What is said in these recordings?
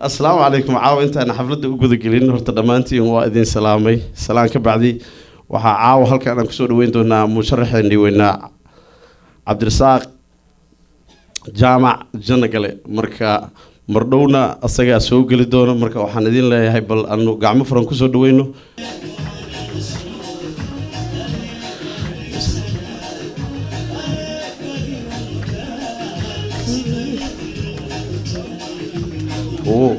asalaamu calaykum caawa intaana xafladda u gudagelin horta dhammaantiin waa idin salaamay salaan ka bacdi waxaa caawa halkan aan kusoo dhaweyn doonaa musharaxeennii weynaa cabdirasaaq jaamac janagale marka mardhowna asagaa soo geli doona marka waxaan idin leeyahay bal aanu gacmo furan kusoo dhaweyno Oo.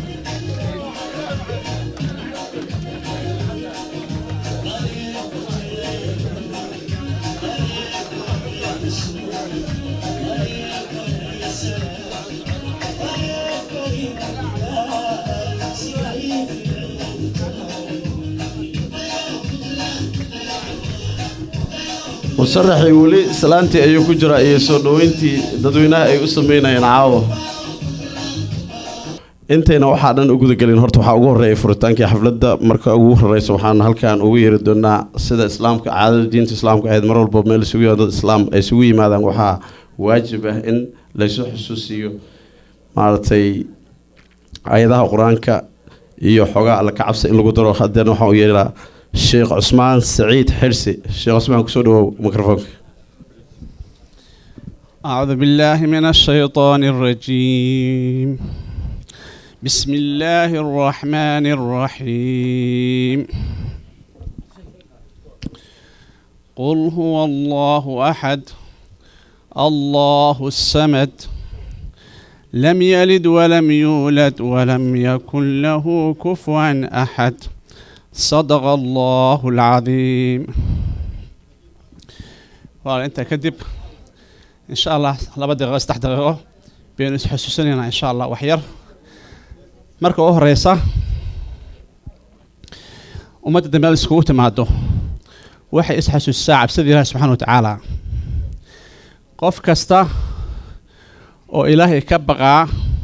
musharaxii weli salaantii ayuu ku jiraa iyo soo dhoweyntii dadweynaha ay u sameynayeen caawa intayna waxaa dhan u gudagelin horta waxaa ugu horreeya furitaankii xafladda marka ugu horeysa waxaan halkan ugu yeeri doonaa sida islaamka caadada diinta islaamka ahayd mar walba meel isugu yimaado dad islaam ay isugu yimaadaan waxaa waajib ah in laysu xusuusiyo maaragtay ayadaha qur-aanka iyo xoogaa alla ka cabsa in lagu daro hadeena waxaan u yeeraa sheekh cusmaan saciid xirsi sheekh cusmaan kusoo dhawow mikrofoonka أعوذ بالله من الشيطان الرجيم بسم الله الرحمن الرحيم قل هو الله أحد الله الصمد لم يلد ولم يولد ولم يكن له كفوا أحد صدق الله العظيم وأنت أنت كذب إن شاء الله لaba daqiiqo saddex daqiiqo baynu isxusuusinaynaa insha allah waxyar marka u horeysa ummadda dambe iskugu timaado waxay isxasuusisaa cabsida ilaahi subxana wa tacaala qof kasta oo ilaahay ka baqaa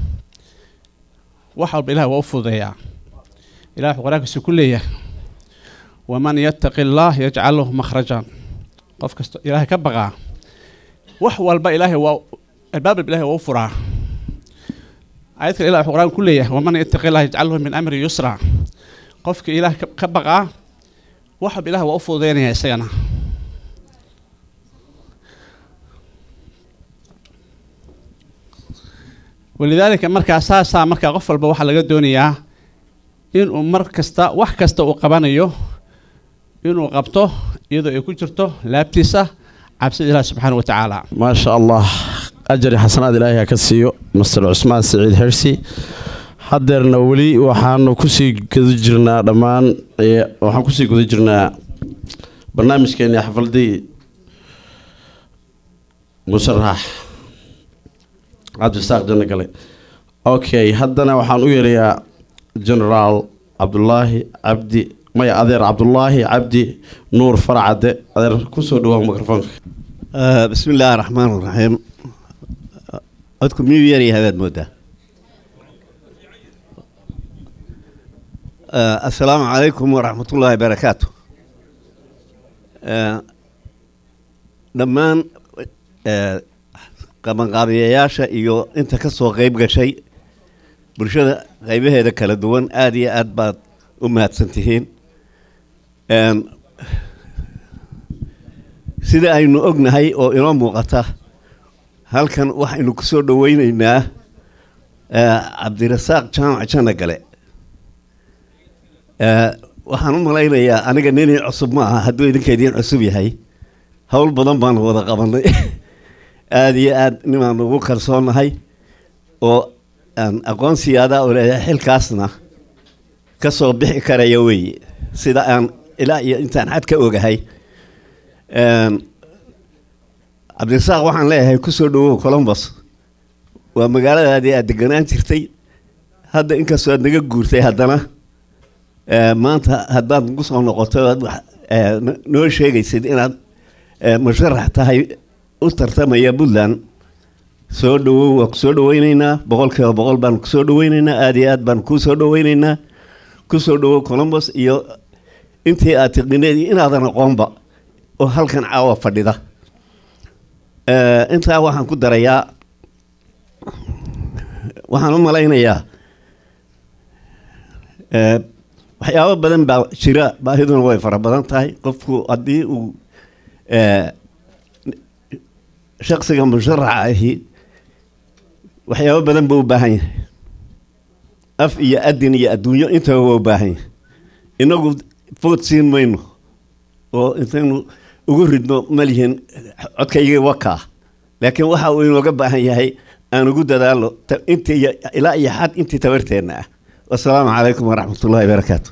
wax walba ilahay waa u fududeeyaa ilahi wuxuu qur-aankiisa ku leeyahay waman yattaqi allah yajcal lahu makhrajan qof kasta ilaahay ka baqaa wax walba ilaahay waa albaab walba ilahay waa u furaa ayad kale ilah wuxuu qur-aan ku leeyahay waman yattaqi allah yajcal lahu min amri yusra qofka ilaah ka baqaa wax walba ilahay waa u fududeynaya isagana walidaalika markaa saasaa markaa qof walba waxaa laga doonayaa inuu mar kasta wax kasta uu qabanayo inuu qabto iyadoo ay ku jirto laabtiisa cabsida ilaah subxaana wa tacaala maasha allah ajari xasanaad ilaahay ha ka siiyo master cusmaan saciid xirsi hadeerna weli waxaanu kusii guda jirnaa dhammaan waxaan kusii guda jirnaa barnaamijkeeni xafladii musharax cabdisaaq janno gale okay haddana waxaan u yeerayaa generaal cabdulaahi cabdi maya adeer cabdulaahi cabdi nuur farcade adeer kusoo dhawaa mikrofoonka bismi illaahi araxmaan iraxiim codku miyuu yaryahay baad moodaa assalaamu calaykum waraxmatullaahi barakaatu dhammaan qabanqaabiyayaasha iyo inta ka soo qeyb gashay bulshada qeybaheeda kala duwan aada iyo aad baad u mahadsan tihiin sida aynu ognahay oo inoo muuqata halkan waxaynu ku soo dhoweyneynaa cabdirasaaq jaamac janno gale waxaan u malaynayaa aniga ninii cusub ma aha hadduu idinka idiin cusub yahay howl badan baanu wada qabanay aada iyo aad nimaan ugu kalsoonahay oo aan aqoonsiyaada oo leeyahay xilkaasna ka soo bixi karaya weeye sida aan ilaa iyo intaan xad ka ogahay cabdirasaaq waxaan leeyahay kusoo dhawow colombos waa magaaladaadii aad deganaan jirtay hadda inkastoo aad naga guurtay haddana maanta haddaad nagu soo noqoto aad noo sheegaysid inaad musharax tahay u tartamaya puntland soo dhawow waa kusoo dhaweyneynaa boqol kiiba boqol baan kusoo dhaweyneynaa aada iyo aad baan kuu soo dhaweyneynaa kusoo dhawow colombos iyo intii aad tiqineed iyo inaadan aqoonba oo halkan caawa fadhida intaa waxaan ku darayaa waxaan u malaynayaa Eh, waxyaabo badan baa jira baahiduna way fara badan tahay qofku haddii uu eh, shaksiga musharaxa ahi waxyaabo badan buu u baahan yahay af iyo adin iyo adduunyo intaba waa u baahan yahay inagu food siin mayno oo intaynu ugu ridno malihin codkayga wakaa laakiin waxa uu inooga baahan yahay aan ugu dadaalo ta- intii iyo- ilaa iyo xad intii tabarteenna ah wasalaamu calaykum waraxmatullahi barakaatu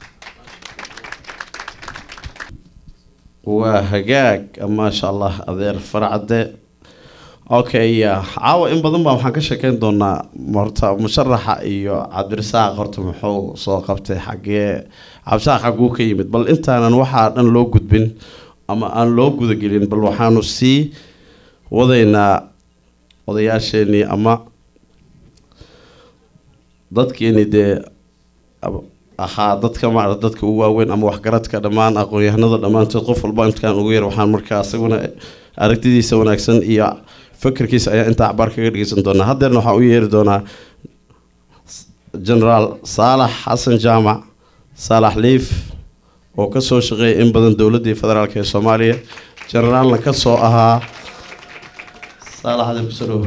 waa hagaag maasha allah adeer farcade okay ya caawa in badan baa waxaan ka sheekeyn doonaa horta musharaxa iyo cabdirasaaq horta muxuu soo qabtay xagee cabdirasaaq xaguu ka yimid bal intaanan waxaa dhan loo gudbin ama aan loo gudagelin bal waxaanu sii wadaynaa odayaasheenii ama dadkeeni dee ab- ahaa dadka maarata dadka ugu waaweyn ama waxgaradka dhammaan aqoon-yahanada dhammaantood qof walba intaan ugu yar waxaan markaa isaguna aragtidiisa wanaagsan iyo fikirkiisa ayaa intaa acbaar kaga dhegeysan doonaa haddeerna waxaan u yeeri doonaa generaal saalax xasan jaamac saalax liif oo kasoo shaqeeyay in badan dowladii federaalk ee soomaaliya generaalna kasoo ahaa saalax ade kusoo dhawo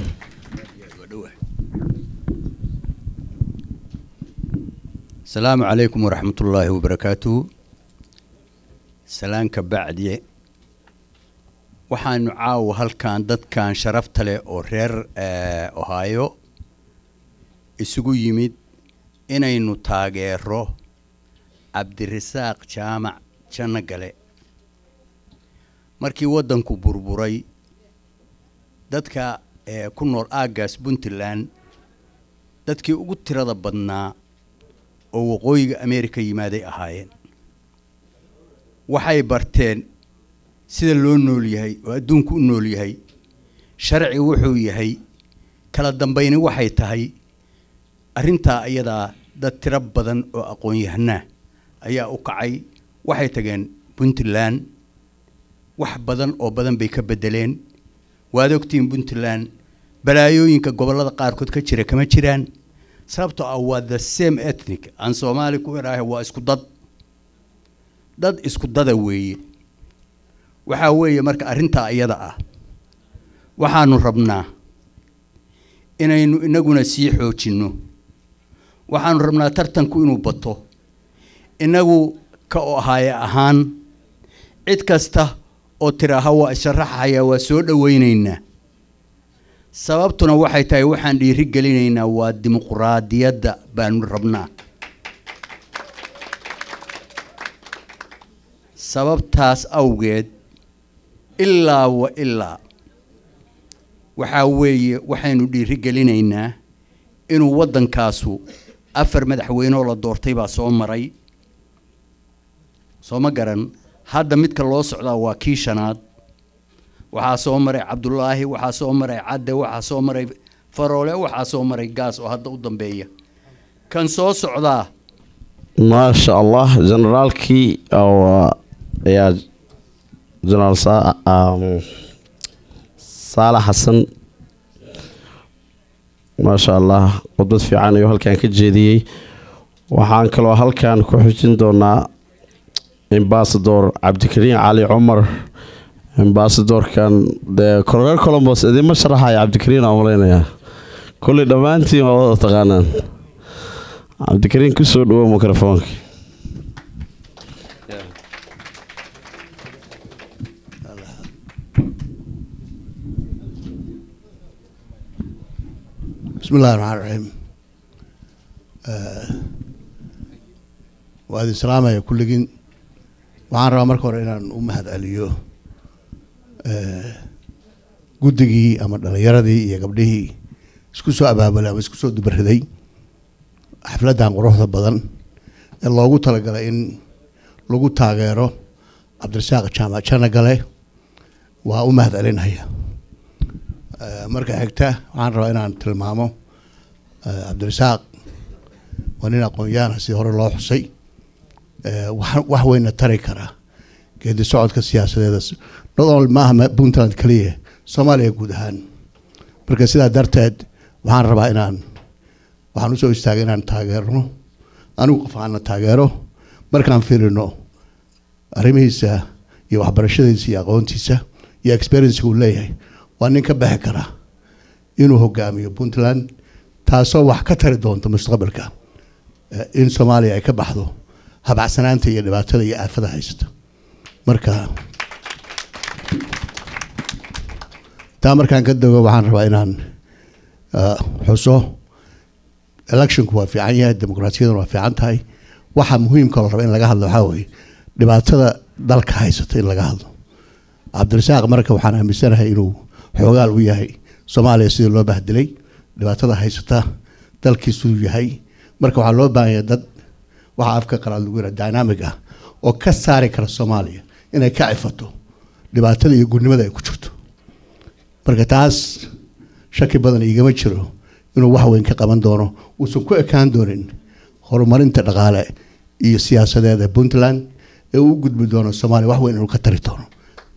asalaamu calaykum waraxmat ullaahi wabarakaatuhu salaanka bacdi waxaanu caawa halkan dadkan sharafta leh oo reer eh, ohio isugu yimid inaynu taageero cabdirasaaq jaamac janno gale markii waddanku burburay dadka eh, ku nool aaggaas puntland dadkii ugu tirada badnaa oo waqooyiga ameerika yimaaday ahaayeen waxay barteen sida loo nool yahay oo adduunku u nool yahay sharci wuxuu yahay kala dambayni waxay tahay arrintaa iyadaa dad tiro badan oo aqoon-yahanaa ayaa u kacay waxay tageen puntland wax badan oo badan bay ka bedeleen waad ogtihiin puntland balaayooyinka gobollada qaarkood ka jira kama jiraan sababtoo ah waa the same ethnic aan soomaali ku idhaahay waa isku dad dad isku dada weeye waxaa weeye marka arrintaa iyada ah waxaanu rabnaa inaynu inaguna sii xoojinno waxaanu rabnaa tartanku inuu bato inagu ka ahaaye ahaan cid kasta oo tiraaha waa isharaxaya waa soo dhowaynaynaa sababtuna waxay tahay waxaan dhiiri gelinaynaa waa dimuquraadiyadda baanu rabnaa sababtaas awgeed ilaa wa ilaa waxaa weeye waxaynu dhiiri gelinaynaa inuu waddankaasu afar madaxweyneoo la doortay baa soo maray soo ma garan hadda midka loo socdaa waa kii shanaad waxaa soo maray cabdulaahi waxaa soo maray cadde waxaa soo maray faroole waxaa soo maray gaas oo hadda u dambeeya kan soo socdaa maasha allah generaalkii oo ayaa generaal sa- um, saalax xasan maasha allah khudbad fiican ayuu halkan ka jeediyey waxaan kaloo halkan ku xujin doonaa ambasador cabdikariin cali cumar ambasadorkan dee korreer colombos idinma sharaxaya cabdikariin aan malaynayaa kolley dhammaantiin waa wada taqaanaan cabdikariin kusoo dhawo microfoonka بسم الله الرحمن الرحيم waa idin salaamaya kulligiin waxaan rabaa marka hore inaan u mahad celiyo guddigii ama dhalinyaradii iyo gabdhihii isku soo abaabulay ama isku soo dubariday xafladdan quruxda badan ee loogu talagalay in lagu taageero cabdirasaaq jaamac janagale waa u mahad celinaya marka xigta waxaan rabaa inaan tilmaamo cabdirasaaq waa nin aqoon-yaana sidii hore loo xusay wax wax weyna tari kara geedi socodka siyaasadeeda not only maaha puntland keliya soomaaliya guud ahaan marka sidaa darteed waxaan rabaa inaan waxaan usoo istaagay inaan taageerno anigu qof aana taageero markaan fiirino arrimihiisa iyo waxbarashadiisa iyo aqoontiisa iyo experiensiga uu leeyahay waa nin ka baxi kara inuu hogaamiyo puntland taasoo wax ka tari doonta mustaqbalka eh, in soomaaliya ay ka baxdo habacsanaanta iyo dhibaatada iyo aafada haysata marka taa markaan ka dago waxaan rabaa inaan eh, xuso electionku waa fiican yahay dimuqraasiyaduna waa fiican tahay waxa muhiimka la raba in laga hadlo waxaa weeye dhibaatada dalka haysata in laga hadlo cabdirasaaq marka waxaan aaminsanahay inuu xoogaal u yahay soomaaliya sidii loo bahdilay dhibaatada haysata dalkiisuu yahay marka waxaa loo baahan yahay dad waxa afka qalaad lagu yidhaha dynamic ah oo ka saari kara soomaaliya inay ka cifato dhibaatada iyo gudnimada ay ku jirto marka taas shaki badan igama jiro inuu wax weyn ka qaban doono uusan ku ekaan doonin horumarinta dhaqaale iyo siyaasadeed ee puntland ee uu u gudbi doono soomaaliya wax weyn inuu ka tari doono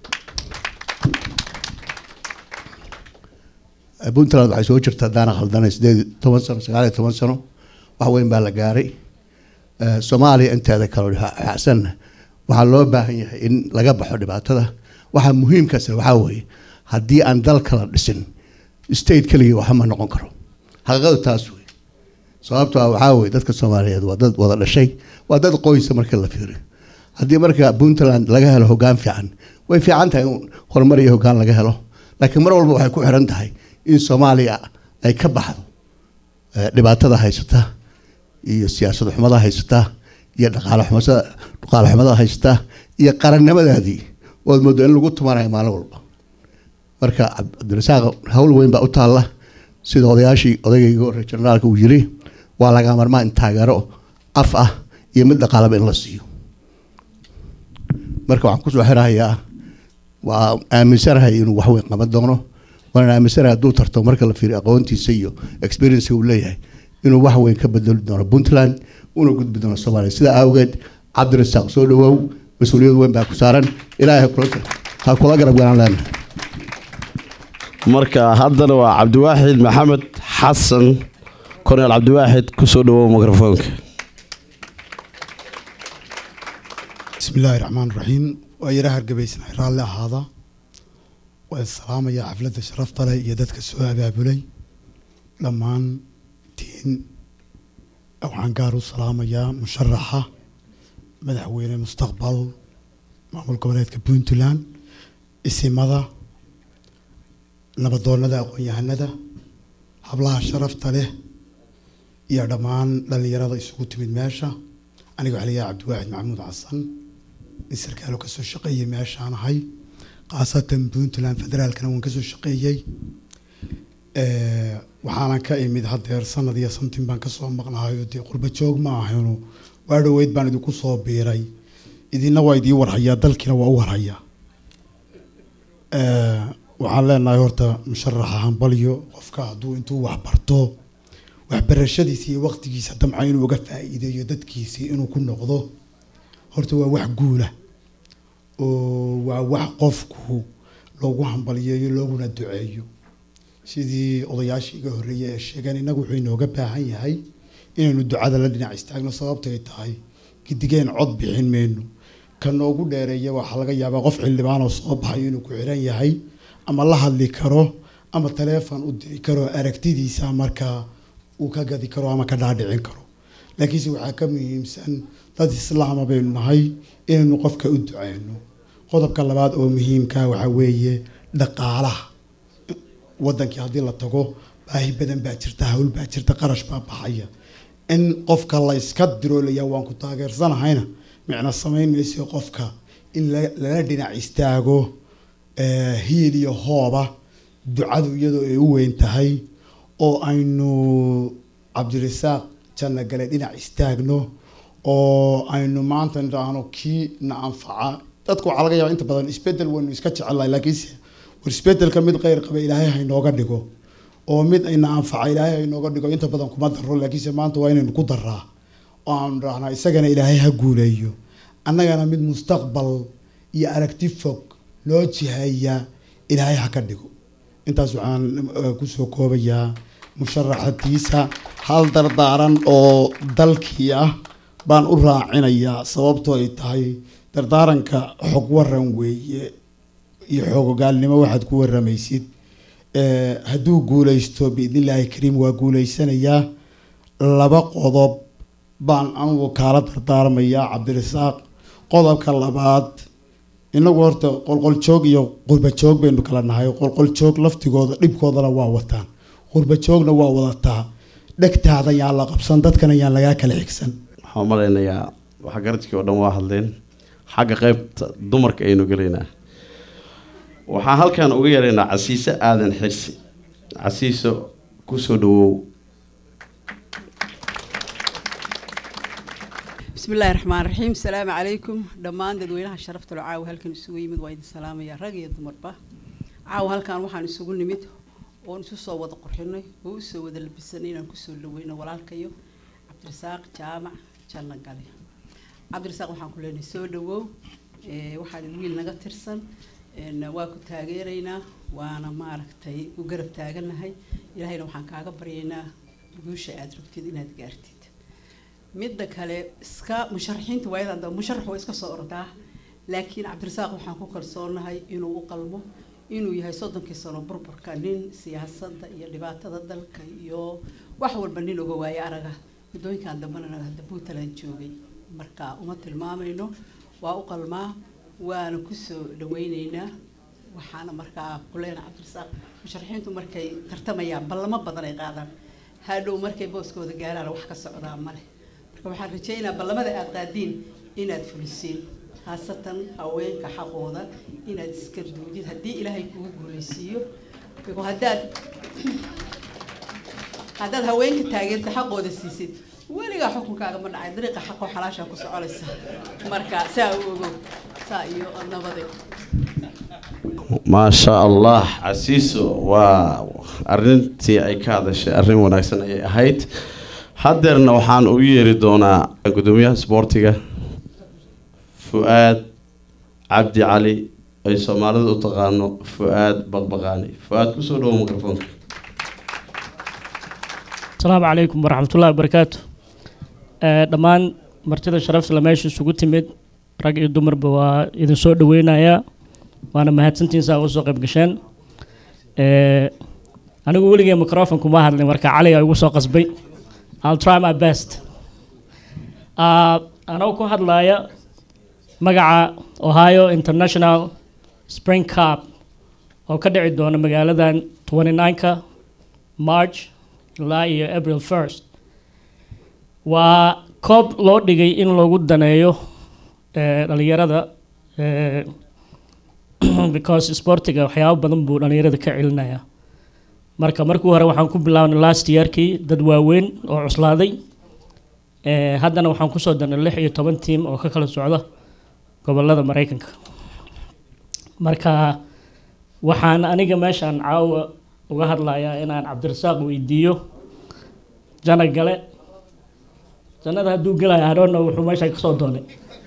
Eh, puntland waxay soo jirtaa daana khaldanay sideed iyo toban sano sagaal iyo toban sano wax weyn baa la gaaray Eh, soomaaliya inteeda kale xacsanna waxaa loo baahan yahay in laga baxo dhibaatada waxaa muhiimkaasna waxaa weeye haddii aan dal kala dhisin state keligii waxa ma noqon karo xaqiiqadu taas wey sababtoo ah waxaa weye dadka soomaaliyeed waa dad wada dhashay waa dad qoysa marka la fiiriyo haddii marka puntland laga helo hoggaan fiican way fiican tahay in horumar iyo hoggaan laga helo laakiin mar walba waxay ku xiran tahay in soomaaliya ay ka baxdo eh, dhibaatada haysata iyo siyaasad xumada haysata iyo dhaqaale xumada dhaqaale xumada haysata iyo qarannimadaadii ood moodo in lagu tumanayo maalin walba marka Cab- cabdirasaaq hawl weyn baa u taalla sida odayaashii odaygayga hore generaalka uu yiri waa laga marmaa in taageero af ah iyo mid dhaqaalaba in la siiyo marka waxaan kusoo xirahayaa waa aaminsanahay inuu wax weyn qaban doono waana aaminsanahay hadduu tarto marka la fiiriyo aqoontiisa iyo experience uu leeyahay inuu wax weyn ka bedeli doono puntland una gudbi doono soomaaliya sidaa awgeed cabdirasaaq soo dhawow mas-uuliyad weyn baa ku saaran ilaahay ha kula- ha kula garab galaan leenahay marka haddana waa cabdiwaaxid maxamed xasan korneel cabdiwaaxid kusoo dhawow mikrofoonka بسم الله الرحمن الرحيم ويرى هرقبيسنا رالي هذا والسلام يا حفلة شرفت لي يدتك السؤال بابلي لما تين أو عنقارو السلام يا مشرحة مدحوين المستقبل معمول قبلات كبونتلان اسم ماذا نبضون ندى أقويا ندى حبلها شرفت له يا دمان للي يرى يسوق من ماشى aniga waxaa layahay cabdiwaaxid maxamuud xasan in sarkaalo kasoo shaqeeyay meeshaan ahay khaasatan puntland federaalkana waan kasoo shaqeeyey waxaanan ka imid hadeer sanad iyo samtin baan kasoo maqnahayo dee qurba joog ma ahayno waa dhoweyd baan idinku soo biiray idina waa idii warhayaa dalkiina waa u warhayaa waxaan leenahay horta musharaxa hambalyo qofka hadduu intuu wax barto waxbarashadiisa iyo waqtigiisa damca inuu uga faa'iideeyo dadkiisii inuu ku noqdo horta waa wax guula oo waa wax qofku loogu hambaliyeeyo looguna duceeyo sidii odayaashii iga horreeyay ee sheegeen innagu wuxuu inooga baahan yahay inaynu ducada la dhinac istaagno sababtay tahay gidigeen cod bixin mayno ka noogu dheereeya waxaa laga yaabaa qof xildhibaanoo soo baxayo inuu ku xiran yahay ama la hadli karo ama taleefon u diri karo aragtidiisa markaa uu ka gadi karo ama ka dhaadhicin karo laakiinse waxaa ka muhiimsan dad islaama baynu nahay inaynu qofka u duceyno qodobka labaad oo muhiimka waxaa weeye dhaqaalaha wadankii haddii la tago baahi badan baa jirta hawl baa jirta qarash baa baxaya in qofka la iska diroolaya waan ku taageersanahayna micno samayn mayso qofka in lala dhinac istaago hiil iyo hooba ducadu iyadoo ay u weyn tahay oo aynu cabdirasaaq janna gale dhinac istaagno oo aynu maanta nidhaahno kii na anfaca dadku waxaa laga yaaba inta badan isbedel waynu iska jecelnahay laakiinse war isbedelka mid kheyr qaba ilaahay haynooga dhigo oo mid ayna anfaca ilaahay haynooga dhigo inta badan kuma daro laakiinse maanta waa inaynu ku daraa oo aanu dhahnaa isagana ilaahay ha guuleeyo annagana mid mustaqbal iyo aragti fog loo jiheeya ilaahay ha ka dhigo intaas waxaan kusoo koobayaa musharaxatiisa hal dardaaran oo dalkii ah baan u raacinayaa sababtoo ay tahay dardaaranka xog waran weeye iyo xoogogaalnimo waxaad ku waramaysid Eh, hadduu guuleysto biidnillaahi kariim waa guuleysanayaa laba qodob baan anugu kaala dardaarmayaa cabdirasaaq qodobka labaad inagu horta qolqoljoog iyo qurbajoog baynu kala nahay qolqoljoog laftigooda dhibkoodana waa wataan qurbajoogna waa wadataa dhegtaada yaan la qabsan dadkana yaan lagaa kala xigsan waxaan u malaynayaa waxa garadkii oo dhan waa hadleen xagga qeybta dumarka aynu gelaynaa waxaan halkan uga yaraynaa casiise aadan xirsi casiiso kusoo dhawow بسم الله الرحمن الرحيم السلام عليكم دمان dadweynaha sharafta loo caawa halkan isugu yimid waa idin salaamaya rag iyo dumarba caawa halkan waxaan isugu nimid oon isu soo wada qurxinay oo u soo wada labisanay inaan kusoo dhaweyno walaalkayo cabdirasaaq jaamac janna gale cabdirasaaq waxaan ku leenahay soo dhawow ee, waxaad wiil naga tirsan een, waa ku taageeraynaa waana maaragtay u garab taaganahay ilaahayna waxaan kaaga baryaynaa guusha aad rabtid inaad gaartid midda kale iska musharaxiinta waayadan dambe musharax waa iska soo ordaa laakiin cabdirasaaq waxaan ku kalsoonahay inuu u qalmo inuu yahay soddonkii sano burburka nin siyaasadda iyo dhibaatada dalka iyo wax walba nin oga waaye araga muddooyinkan dambena hadda puntland joogay marka uma tilmaamayno waa u qalmaa waana kusoo dhaweyneynaa waxaana markaa kuleena cabdirasaaq musharaxiintu markay tartamayaan ballamo badan ay qaadaan hadhow markay booskooda gaaraan wax ka socdaa male marka waxaan rajaynayaa ballamada aad qaadiin inaad fulisiin khaasatan haweenka xaqooda inaad iska duudid haddii ilaahay kugu guulaysiiyo Because haddaad haddaad haweenka taageerta xaqooda siisid weligaa xukunkaaga ma dhacay dariiqa xaqoo xalaashaa ku soconaysa marka saa u ogow saa iyo nabade maasha allah casiiso waa arintii ay ka hadashay arrin wanaagsan ayay ahayd haddeerna waxaan ugu yeeri doonaa gudoomiyaha isboortiga fu-aad cabdi cali ay soomaalida u taqaano fu-aad baqbaqaani fu-aad kusoo dhawo microfoonka asalaamu calaykum waraxmatullahi wabarakaatu Eh, dhammaan martida sharafta la meesha isugu timid rag iyo dumarba waa idin soo dhaweynayaa waana mahadsantiin saa uga soo qayb gasheen Eh, anigu weligay microphone kuma hadlin marka cali aa igu soo qasbay I'll try my best Ah, anoo ku hadlaya magaca Ohio International Spring Cup oo ka dhici doona magaaladan 29ka March ilaa iyo April 1st waa koob loo dhigay in lagu daneeyo eh, dhalinyarada eh, because sportiga waxyaabo badan buu dhalinyarada ka celinaya marka markii hore waxaan ku bilaabnay last yearkii dad waaweyn oo cuslaaday Eh, haddana waxaan kusoo darnay lix iyo toban tiim oo ka kala socda gobolada maraykanka marka waxaan aniga meeshaan caawa uga hadlayaa inaan cabdirasaaq weydiiyo jana gale jannada hadduu gelayo adhoonna wuxuu meesha kasoo doonay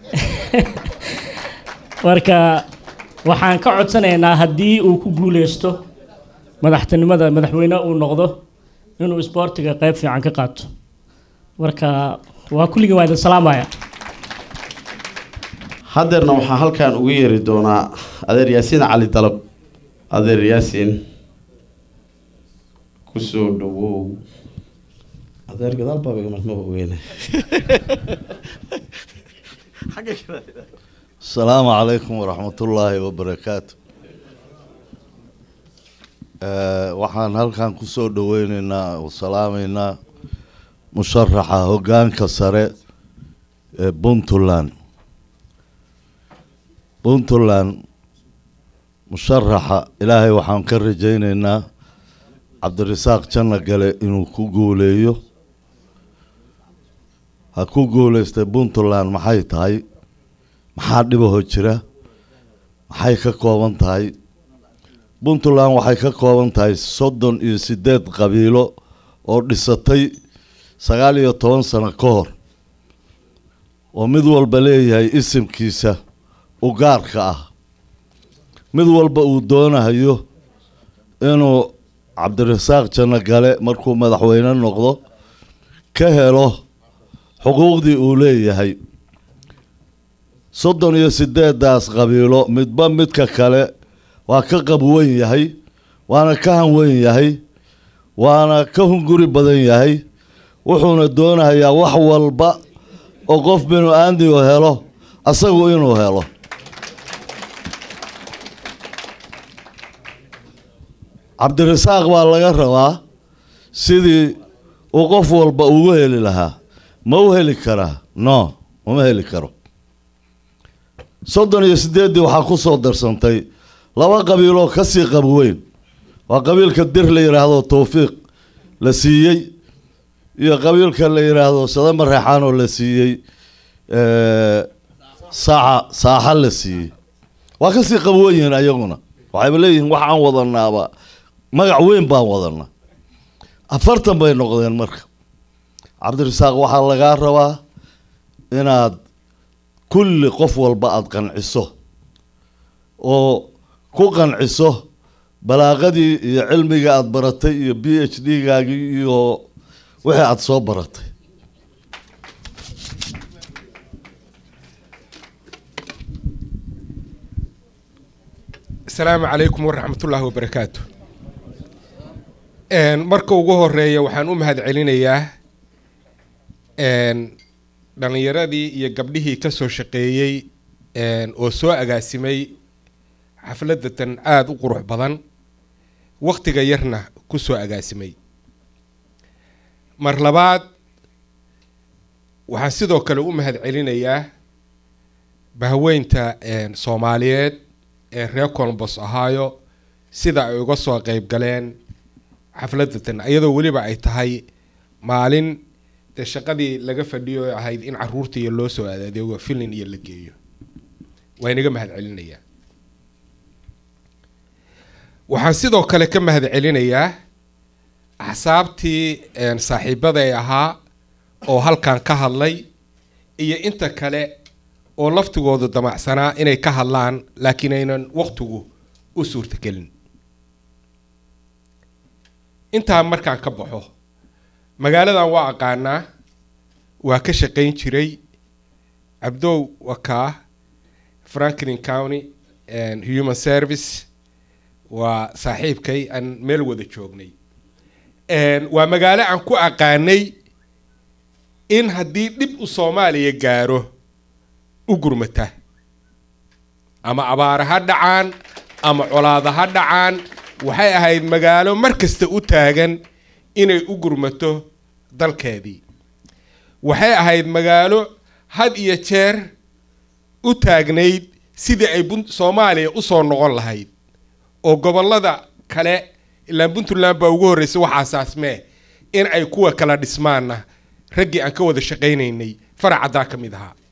marka waxaan ka codsanaynaa haddii uu ku guuleysto madaxtinimada madaxweyne uu noqdo inuu isboortiga qeyb fiican ka qaato marka waa kulligii waa idin salaamaya haddeerna waxaa halkan ugu yeeri doonaa adeer yaasiin cali dalab adeer yaasiin kusoo dhawow adeer gadaal baa iga marmaba ogeyne السلام عليكم ورحمة الله وبركاته آه، waxaan halkan kusoo dhaweyneynaa oo salaameynaa musharaxa hogaanka sare ee puntland puntland musharaxa ilaahay waxaan ka rajayneynaa cabdirasaaq janno gale inuu ku guuleeyo ha ku guuleystay puntland maxay tahay maxaa dhibaho jira maxay ka kooban tahay puntland waxay ka kooban tahay soddon iyo sideed qabiilo oo dhisatay sagaal iyo toban sano ka hor oo mid walba leeyahay isimkiisa u gaarka ah mid walba uu doonayo inuu cabdirasaaq janno gale markuu madaxweyne noqdo ka helo xuquuqdii uu leeyahay soddon iyo sideedaas qabiilo midba midka kale waa ka qab weyn yahay waana ka han weyn yahay waana ka hunguri badan yahay wuxuuna doonayaa wax walba oo qof binu aadmigu helo asagu inuu helo cabdirasaaq baa laga rabaa sidii uu qof walba ugu heli lahaa ma u heli karaa no uma heli karo soddon iyo sideeddii waxaa ku soo darsantay laba qabiiloo ka sii qab weyn waa qabiilka dir la yidhaahdo towfiiq la siiyey iyo qabiilka la yidhaahdo sadama reexaan oo la siiyey saaxa saaxa la siiyey waa kasii qab weyn yihiin ayaguna waxayba leeyihiin wax aan wadanaaba magac weyn baan wadanaa afartan bay noqdeen marka cabdirasaaq waxaa lagaa rabaa inaad kulli qof walba aada qanciso oo ku qanciso balaaqadii iyo cilmiga aada baratay iyo b h d gaagii iyo wixii aada soo baratay asalaamu calaykum waraxmatullaahi wabarakaatu marka ugu horeeya waxaan u mahad celinayaa dhallinyaradii iyo gabdhihii ka soo shaqeeyey oo soo agaasimay xafladatan aada u qurux badan waktiga yarna ku soo agaasimay mar labaad waxaan sidoo kale u mahad celinayaa bahweynta soomaaliyeed ee reer colombos ahaayo sida ay uga soo qeyb galeen xafladatan iyadoo weliba ay tahay maalin dee shaqadii laga fadhiyo oo ahayd in caruurtaiyo loo soo adeego filin iyo la geeyo waa inaga mahad celinayaa waxaan sidoo kale ka mahad celinayaa axsaabtii saaxiibaday ahaa oo halkan ka hadlay iyo inta kale oo laftigoodu damacsanaa inay ka hadlaan laakiin aynan waqtigu u suurtagelin intaa markaan ka baxo magaaladan waa aqaanaa waa ka shaqayn jiray cabdow wakaa franklin county human service waa saaxiibkay aan meel wada joognay waa magaalo aan ku aqaanay in haddii dhib u soomaaliya gaaro u gurmata ama abaara ha dhacaan ama colaada ha dhacaan waxay ahayd magaalo mar kasta u taagan inay u gurmato dalkeedii waxay ahayd magaalo had iyo jeer u taagnayd sidii ay soomaaliya usoo noqon lahayd oo gobollada kale ilaa puntland baa ugu horreysay waxaasaasmee in ay kuwa kala dhismaanna raggii aan ka wada shaqaynaynay faracaddaa ka mid ahaa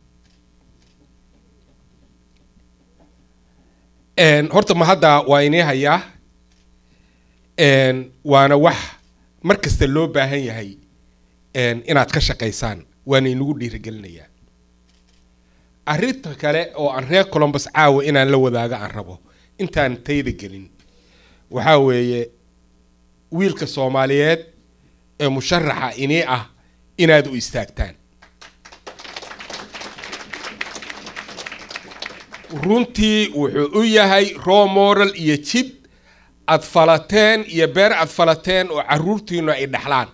horta ma hadda waa inii hayaa waana wax mar kasta loo baahan yahay inaad ka shaqaysaan waana inagu dhiirigelinayaa arrinta kale oo aan reer colombus caawa inaan la wadaago aan rabo intaan tayda gelin waxaa weeye wiilka soomaaliyeed ee musharaxa inii ah inaad u istaagtaan runtii wuxuu u yahay raw moral iyo jid aad falateen iyo beer aad falateen oo caruurtiinu ay dhexlaan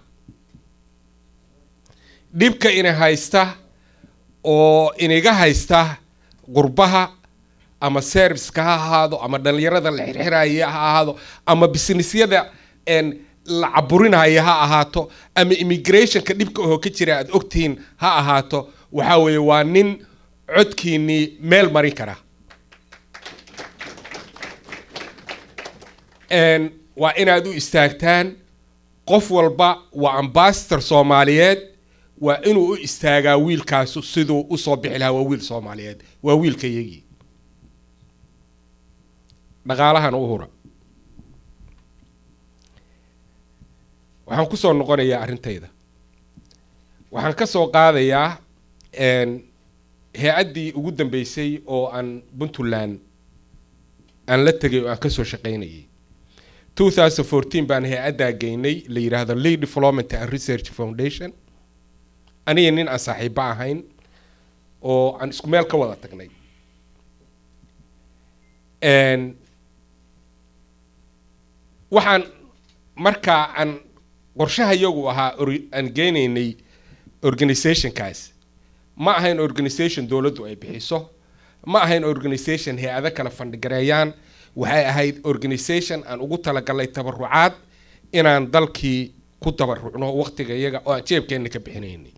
dhibka ina haysta oo iniga haysta qurbaha ama serviceka ha ahaado ama dhallinyarada la xirxiraya ha ahaado ama businessyada la caburinaya ha ahaato ama immigrationka dhibka oo ka jira aad ogtihiin ha ahaato waxaa weeye waa nin codkiinii meel marin kara waa inaad u istaagtaan qof walba waa ambasador soomaaliyeed waa inuu u istaagaa wiilkaasu siduu usoo bixi lahaa waa wiil soomaaliyeed waa wiilka yagii dhaqaalahan u hura waxaan kusoo noqonayaa arrintayda waxaan ka soo qaadayaa hay-addii ugu dambeysay oo aan puntland aan la tegay oo aan kasoo shaqaynayay two thousand fourteen baan hay-addaa geynay la yidhaahdo lea development and research foundation aniga nin aan saaxiibo ahayn oo aan isku meel ka wada tagnay Een, waxaan markaa aan qorshaha iyagu ahaa or- aan geynaynay organizationkaas ma ahayn organization dowladdu ay bixiso ma ahayn organization hay-ado kala fandhigareeyaan waxay ahayd organization aan ugu talagalnay tabarucaad inaan dalkii ku tabarucno waqtiga iyaga oo aan jeebkeenna ka bixinaynay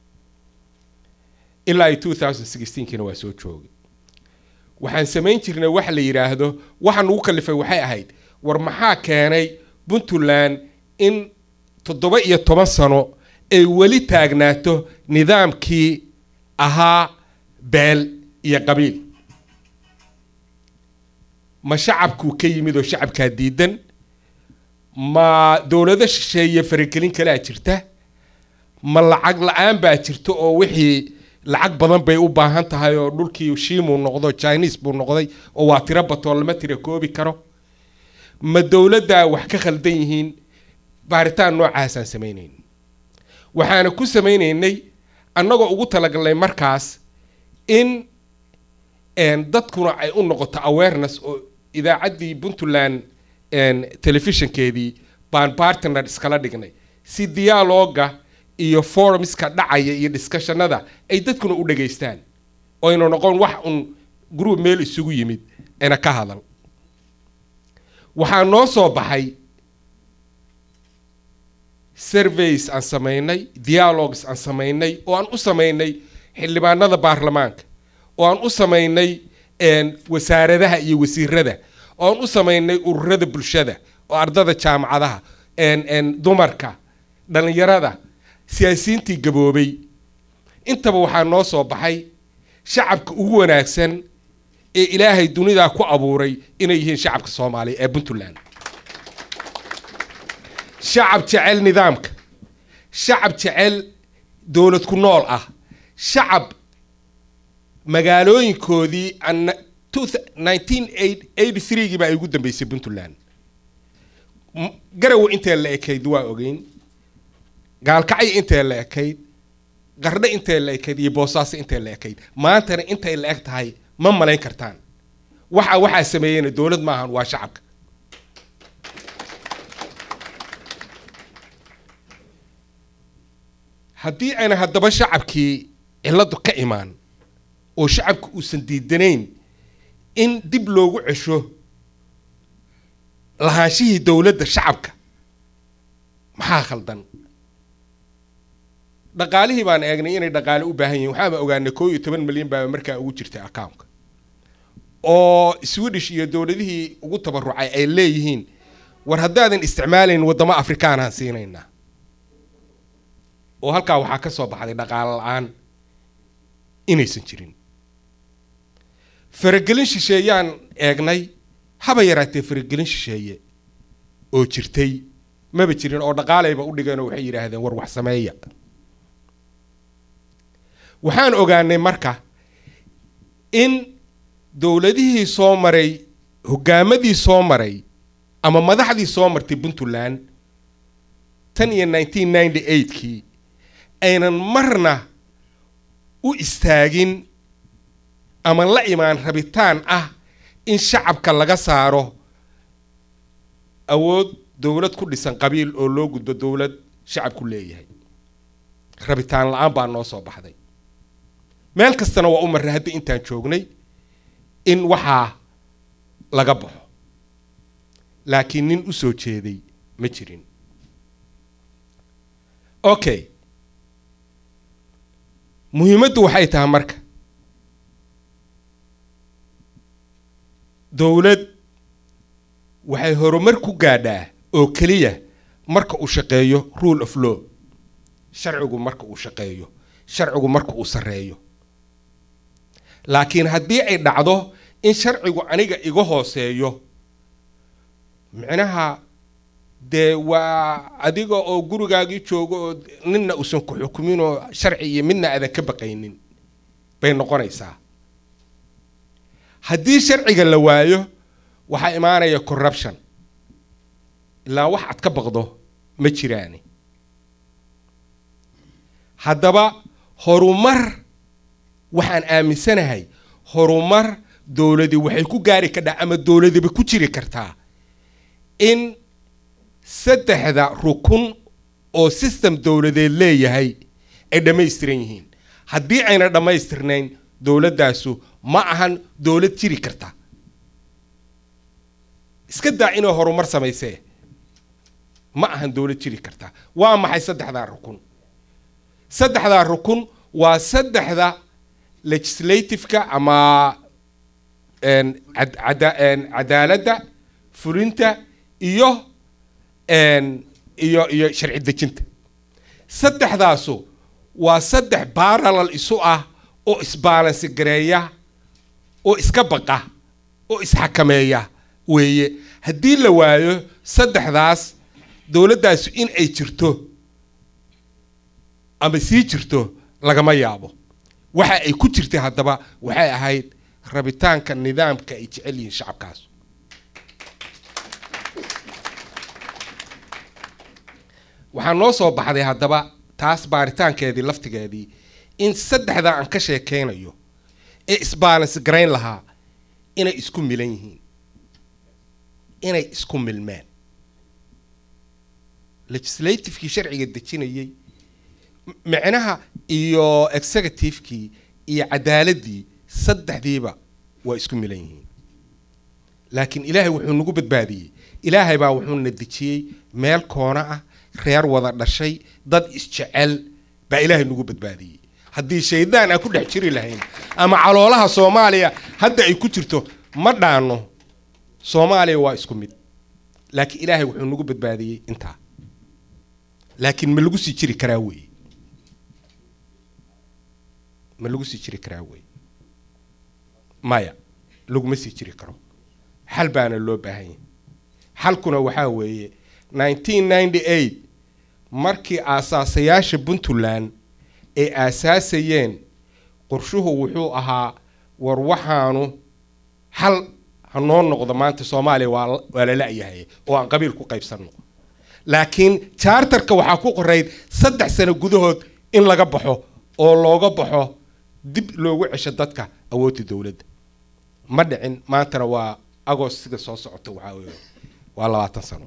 ilaa ay 2016kiina waa soo joogay waxaan samayn jirnay waxa la yidhaahdo waxa nugu kalifay waxay ahayd war maxaa keenay puntland in toddoba iyo toban sano ay weli taagnaato nidaamkii ahaa beel iyo qabiil ma shacabkuu ka yimid oo shacabkaa diidan ma dowlado shisheeye faragelin kalaa jirta ma lacag la-aan baa jirta oo wixii lacag badan bay u baahan tahay oo dhulkii shiimuu noqdo chinese buu noqday oo waa tiro batoo lama tira koobi karo ma dowladdaa wax ka khaldan yihiin baaritaan noocaasaan samaynayn waxaana ku samaynaynay annagoo ugu talagalnay markaas in een, dadkuna ay u noqoto awareness oo idaacaddii puntland een, telefishinkeedii baan partner iskala dhignay si dialoga iyo forumska dhacaya iyo discussionada ay dadkuna u dhageystaan oo ayna noqon wax un group meel isugu yimid ayna ka hadal waxaa noo soo baxay surveys aan samaynay dialogues aan samaynay oo aan u samaynay xildhibaanada baarlamaanka oo aan u samaynay een, wasaaradaha iyo wasiirada oo aan u samaynay ururada bulshada oo ardada jaamacadaha een, een, dumarka dhalinyarada siyaasiyiintii gaboobay intaba waxaa noo soo baxay shacabka ugu wanaagsan ee ilaahay dunidaa ku abuuray inay yihiin shacabka soomaaliya ee puntland shacab jecel nidaamka shacab jecel dowlad ku nool ah shacab magaalooyinkoodii aan 1983gii baa ay ugu dambeysay puntland M- garawe intee la ekayd waa ogeyn gaalkacyo intee la ekayd qardhe intee la ekayd iyo boosaaso intee la ekayd maantana intay la eg tahay ma malayn kartaan waxa waxaa sameeyeyna dowlad maahan waa shacabka haddii ayna haddaba shacabkii ciladu ka imaan oo shacabka uusan diidanayn in dib loogu cesho lahaanshihii dowladda shacabka maxaa khaldan dhaqaalihii baan eegnay inay dhaqaale u baahan yihiin waxaaba ogaanay koo iyo toban milyan baa markaa ugu jirtay accountka oo swedish iyo dowladihii ugu tabarucay ay leeyihiin war haddaadan isticmaalayn waddamo afrikaanaan siinaynaa oo halkaa waxaa ka soo baxday dhaqaale la-aan inaysan jirin faragelin shisheeyaan eegnay haba yaraatee faragelin shisheeye oo jirtay maba jirin oo dhaqaalayba u dhigeen oo waxay yidhaahdeen war wax sameeya waxaan ogaanay marka in dowladihii soo maray hogaamadii soo maray ama madaxdii soo martay puntland tan iyo 1998kii aynan marna u istaagin ama la imaan rabitaan ah in shacabka laga saaro awood dowlad ku dhisan qabiil oo loo gudbo dowlad shacabku leeyahay rabitaan la-aan baa noo soo baxday meel kastana waa u marray haddii intaan joognay in waxaa laga baxo laakiin nin u soo jeeday ma jirin okay muhiimaddu waxay tahay marka dowlad waxay horumar ku gaadhaa oo keliya marka uu shaqeeyo rule of law sharcigu marka uu shaqeeyo sharcigu marka uu sarreeyo laakiin haddii ay dhacdo in sharcigu aniga iga hooseeyo micnaha dee waa adiga oo gurigaagii joogo oo ninna uusan ku xukumin oo sharci iyo midna aadan ka baqaynin bay noqonaysaa haddii sharciga la waayo waxaa imaanaya corruption ilaa wax aad ka baqdo ma jiraani haddaba horumar waxaan aaminsanahay horumar dowladi waxay ku gaari kadhaa ama dowladiba ku jiri kartaa in saddexda rukun oo system dowladeed leeyahay ay dhammaystiran yihiin haddii ayna dhammaystirnayn dowladdaasu ma ahan dowlad jiri karta iska daa inay horumar samaysee ma ahan dowlad jiri karta waa maxay saddexdaa rukun saddexdaa rukun waa saddexda legislativeka ama cadaaladda fulinta iyo iyo iyo sharci dejinta saddexdaasu waa saddex baralal isu ah oo isbaalansi gareeya oo iska baqa oo isxakameeya weeye haddii la waayo saddexdaas dowladdaasu in ay jirto ama sii jirto lagama yaabo waxa ay ku jirtay haddaba waxay ahayd rabitaanka nidaamka ay jecel yihiin shacabkaas waxaa noo soo baxday haddaba taas baaritaankeedii laftigeedii in saddexdaa aan ka sheekeynayo ee isbaalansi garayn lahaa inay isku milan yihiin inay isku milmeen legislativekii sharciga dejinayay micnaha iyo executivekii iyo cadaaladii saddexdiiba waa isku milan yihiin laakiin ilaahay wuxuu nagu badbaadiyey ilaahay baa wuxuuna dejiyey meel koona ah reer wada dhashay dad isjecel baa ilaahay nagu badbaadiyey haddii shaydaan aan ku dhex jiri lahayn ama caloolaha soomaaliya hadda ay ku jirto ma dhaano soomaaliya waa isku mid laakiin ilaahay wuxuu nagu badbaadiyey intaa laakiin ma lagu sii jiri karaa weeye ma lagu sii jiri karaa weeye maya laguma sii jiri karo xal baana loo baahan yahay xalkuna waxaa weeye nineteen ninety eight markii aasaasayaasha puntland ay aasaasayeen qorshuhu wuxuu ahaa war waxaanu xal ha noo noqdo maanta soomaaliya waa waa la la-yahay oo aan qabiil ku qaybsanno laakiin charterka waxaa ku qorayd saddex sano gudahood in laga baxo oo looga baxo dib loogu cesho dadka awoodda dowladda ma dhicin maantana waa agost sida soo socota waxaa weeye waa labaatan sano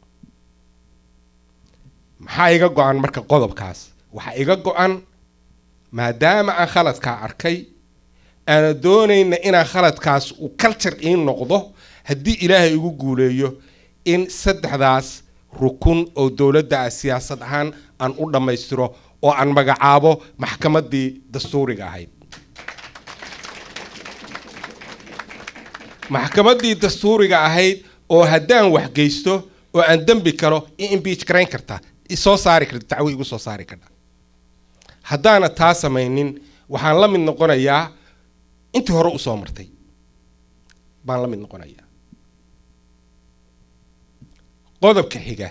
maxaa iga go-an marka qodobkaas waxaa iga go-an maadaama aan khaladkaa arkay aana doonayna inaan khaladkaas uu culture ii noqdo haddii ilaahay igu guuleeyo in saddexdaas rukun oo dowladda ah siyaasad ahaan aan u dhammaystiro oo aan magacaabo maxkamaddii dastuuriga ahayd maxkamaddii dastuuriga ahayd oo haddaan waxgeysto oo aan dembi kalo i imbiij garayn karta isoo saari karta dacwo igu soo saari karta haddaana taa samaynin waxaan la mid noqonayaa intii hore usoo martay baan la mid noqonayaa qodobka xiga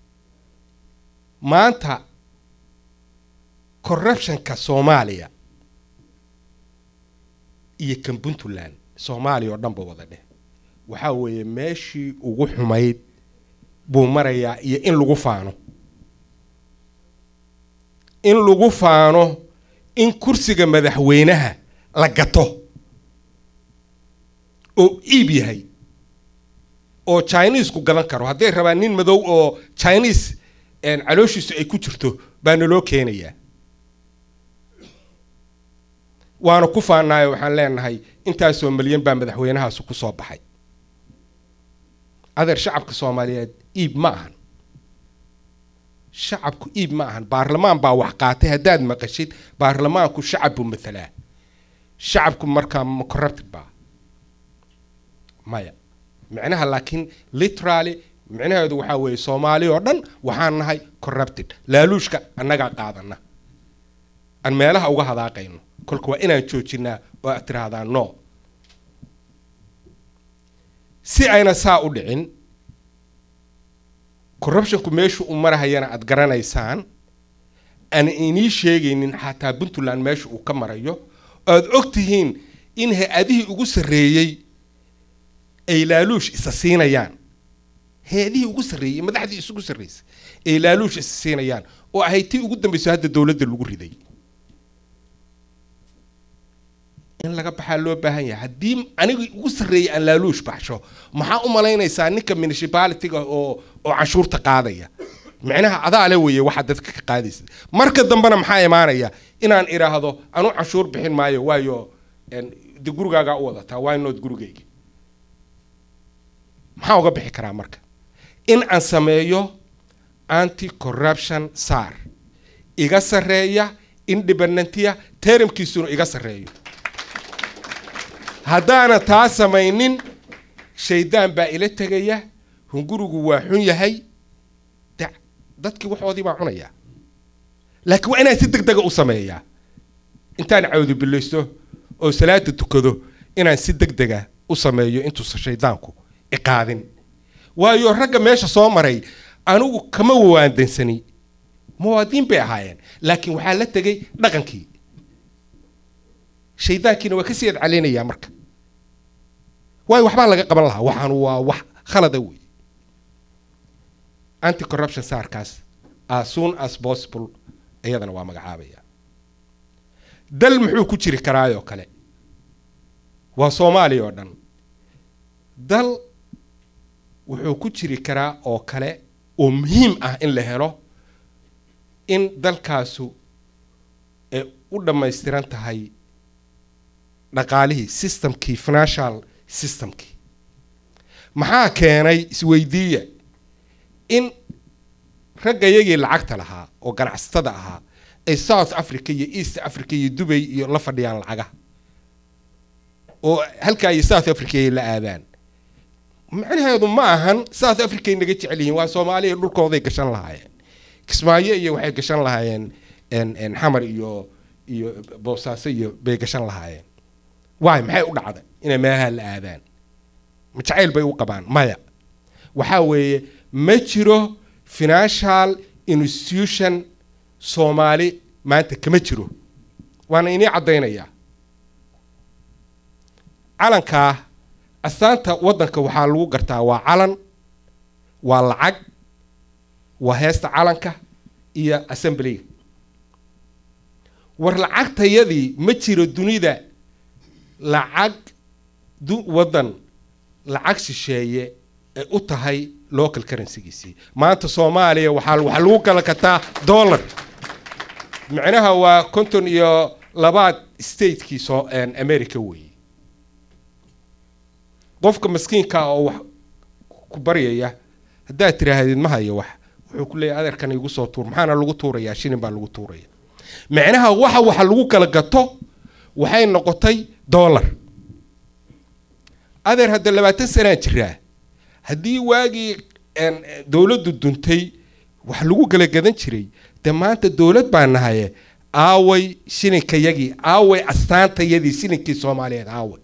maanta corruptionka soomaaliya iyo kan puntland soomaaliya oo dhanba wada dheh waxaa weeye meeshii ugu xumayd buu marayaa iyo in lagu faano in lagu faano in kursiga madaxweynaha la gato oo iib yahay oo chinesku gadan karo hadday rabaan nin madow oo chinese calooshiisu ay ku jirto baa naloo keenayaa waana ku faanaayo waxaan leenahay intaasoo milyan baa madaxweynahaasu ku soo baxay adeer shacabka soomaaliyeed iib ma ahan shacabku iib ma ahan baarlamaan baa wax qaatay haddaad maqashid baarlamaanku shacab buu mathalaa shacabku markaa ma corrupted baa maya micnaha laakiin literally micnaheedu waxaa weeye soomaali oo dhan waxaan nahay corrupted laaluushka annagaa qaadana aan meelaha uga hadaaqayno kolka waa inaan joojinaa oo aad tiraahdaa no si ayna saa u dhicin corruptionku meeshu u marahayana aad garanaysaan aan inii sheegaynin xataa puntland meesha uu ka marayo oad og tihiin in hay-adihii ugu sarreeyey ay laaluush isa siinayaan hay-adihii ugu sarreeyey madaxdii isugu sarreysay ay laaluush is siinayaan oo ahayd tii ugu dambayso hadda dowladda lagu riday in laga baxaa loo baahan yahay haddii aniga ugu sarreeyay aan laaluush baxsho maxaa u malaynaysaa ninka municipality-ga oo oo canshuurta qaadaya micnaha adaale weeye waxaa dadka ka qaadaysa marka dambena maxaa imaanaya inaan idhaahdo anu canshuur bixin maayo waayo en, de gurigaagaa u wadataa why not gurigayga maxaa uga bixi karaa marka in aan sameeyo anti corruption sar iga sarreeya independentiya teramkiisuna iga sarreeyo haddaana taa samaynin shaydaan baa ila tegaya hungurigu waa xun yahay da- dadkii waxoodii baa cunaya laakiin waa inaan si deg dega u sameeyaa intaan cawdi bilaysto oo salaada tukado inaan si deg dega u sameeyo intuusan shaydaanku iqaadin waayo ragga meesha soo maray anigu kama waandansani muwaadiin bay ahaayeen laakiin waxaa la tegay dhaqankii shaydaankiina waa kasii adcalinayaa marka waayo waxbaa laga qaban lahaa waxaan waa wax khalada wey anti corruption saarkaas as soon as possible iyadana waa magacaabaya dal muxuu ku jiri karaayoo kale waa soomaaliya oo dhan dal wuxuu ku jiri karaa oo kale oo muhiim ah in la helo in dalkaasu ay u dhammaystiran tahay dhaqaalihii systemkii financial systemkii maxaa keenay isweydiiya in raggayagii lacagta lahaa oo ganacsatada ahaa ay south africa iyo east africa iyo dubay iyo la fadhiyaan lacagaha oo halkaa iyo south africa ay la aadaan macnaheedu ma ahan south africa ay naga jecel yihiin waa soomaaliya dhulkooday gashan lahaayeen kismaayo iyo waxay gashan lahaayeen en- en xamar iyo iyo boosaaso iyo bay gashan lahaayeen waay maxay u dhacday inay meelaha la aadaan ma jacayl bay u qabaan maya waxaa weeye ma jiro financial institution soomaali maanta kama jiro waana inii caddaynayaa calankaa astaanta waddanka waxaa lagu gartaa waa calan waa lacag waa heesta calanka iyo assemblyga war lacagtayadii ma jiro dunida lacag du waddan lacag shisheeye ay u tahay local currencygiisii maanta soomaaliya waxaa waxaa lagu kala kataa dollar micnaha waa konton iyo labaad statekii soo en, america weeye qofka maskiinka oo wax ku baryaya haddaad tiraahdid ma hayo wax wuxuu ku leeyahay adeerkan igu soo tuur maxaana lagu tuurayaa shilin baa lagu tuuraya micnaha waxa waxa lagu kala gato waxay noqotay dollar adeer hadda labaatan sanaa jiraa haddii waagii en, dowladdu duntay wax lagu kala gadan jiray de maanta dowlad baa nahaye aaway shilinkayagii aaway astaantayadii shilinkii soomaaliyeed aaway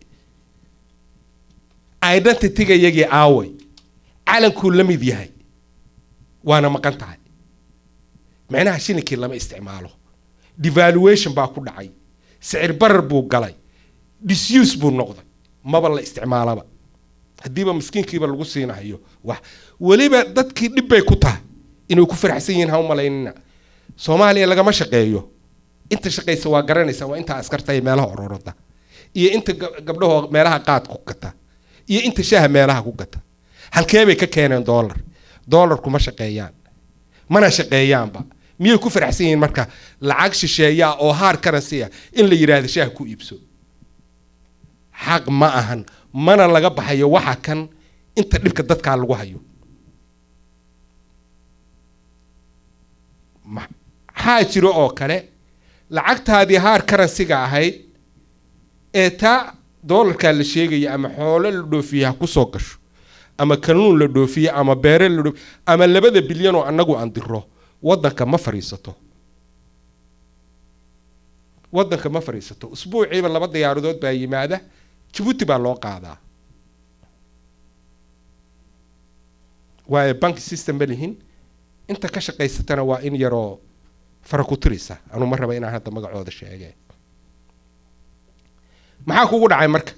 identitygayagii aaway calankuu la mid yahay waana maqan tahay micnaha shilinkii lama isticmaalo devaluation baa ku dhacay sicir barar buu galay disuse buu noqday maba la isticmaalaba haddiiba miskiinkiiba lagu siinahayo wax weliba dadkii dhib bay ku tahay inay ku faraxsan yihiin ha u malaynina soomaaliya lagama shaqeeyo inta shaqaysa waa garanaysa waa inta askarta iyo meelaha ororada iyo inta ga- gabdhahoo meelaha qaadka ku gata iyo inta shaaha meelaha ku gata halkee bay ka keeneen dollar dollar kuma shaqeeyaan mana shaqeeyaanba miyay ku faraxsan yihiin marka lacag shisheeyaa oo hard currency ah in la yidhaahdo shaaha ku iibso xaq ma ahan mana laga baxayo waxa kan inta dhibka dadkaa lagu hayo Ma- maxaa jiro oo kale lacagtaadii haar karansiga ahayd ee taa doolarkaa la sheegaya ama xoolo la dhoofiye ha kusoo gasho ama kanuun la dhoofiye ama beere la dhoofiye ama labada bilyan oo annagu aan diro waddanka ma fadhiisato waddanka ma fadhiisato usbuuciiba laba diyaaradood baa yimaada jabuuti baa loo qaadaa waayo bank system ma lihin inta ka shaqaysatana waa in yaroo fara ku tirisa anu ma raba inaan hadda magacooda sheege maxaa kugu dhacay marka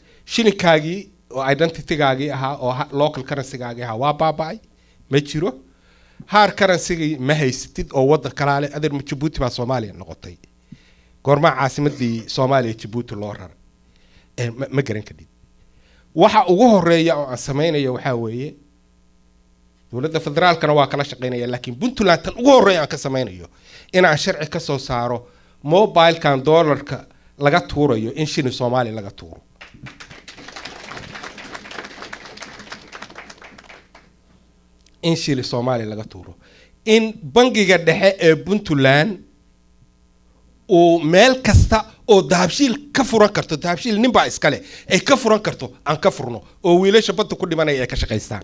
shilinkaagii oo identitygaagii ahaa oo ha- local currencygaagii ahaa waa baaba'ay ma jiro haar karansigii ma haysatid oo waddan kalaale adeer ma jabuuti baa soomaaliya noqotay goormaa caasimadii soomaaliya jabuuti loo raray Eh, ma ma garan kadhid waxa ugu horeeya oo aan samaynayo waxaa weeye dowladda federaalkana waa kala shaqaynaya laakiin puntland tan ugu horreeya aan ka samaynayo inaan sharci ka soo saaro mobilekan dollarka laga tuurayo in shilin soomaaliya laga tuuro in shilin soomaaliya laga tuuro in bangiga dhexe ee puntland uu meel kasta oo dahabshiil ka furan karto dahabshiil ninbaa iskale ay ka furan karto aan ka furno oo wiilasha badda ku dhimanaya ay ka shaqaystaan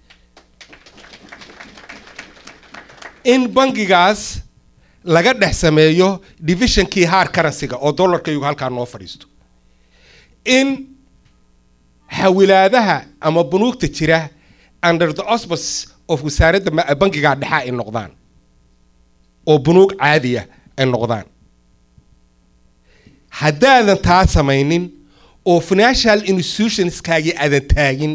in bangigaas laga dhex sameeyo divisionkii haar karansiga oo dollarkaygu halkaa noo fadhiisto in xawilaadaha ama bunuugta jira under the auspice of wasaaradda ma- bangigaa dhexa ay noqdaan oo bunuug caadiya ay noqdaan haddaadan taa samaynin oo financial institutionskaagii aadan taagin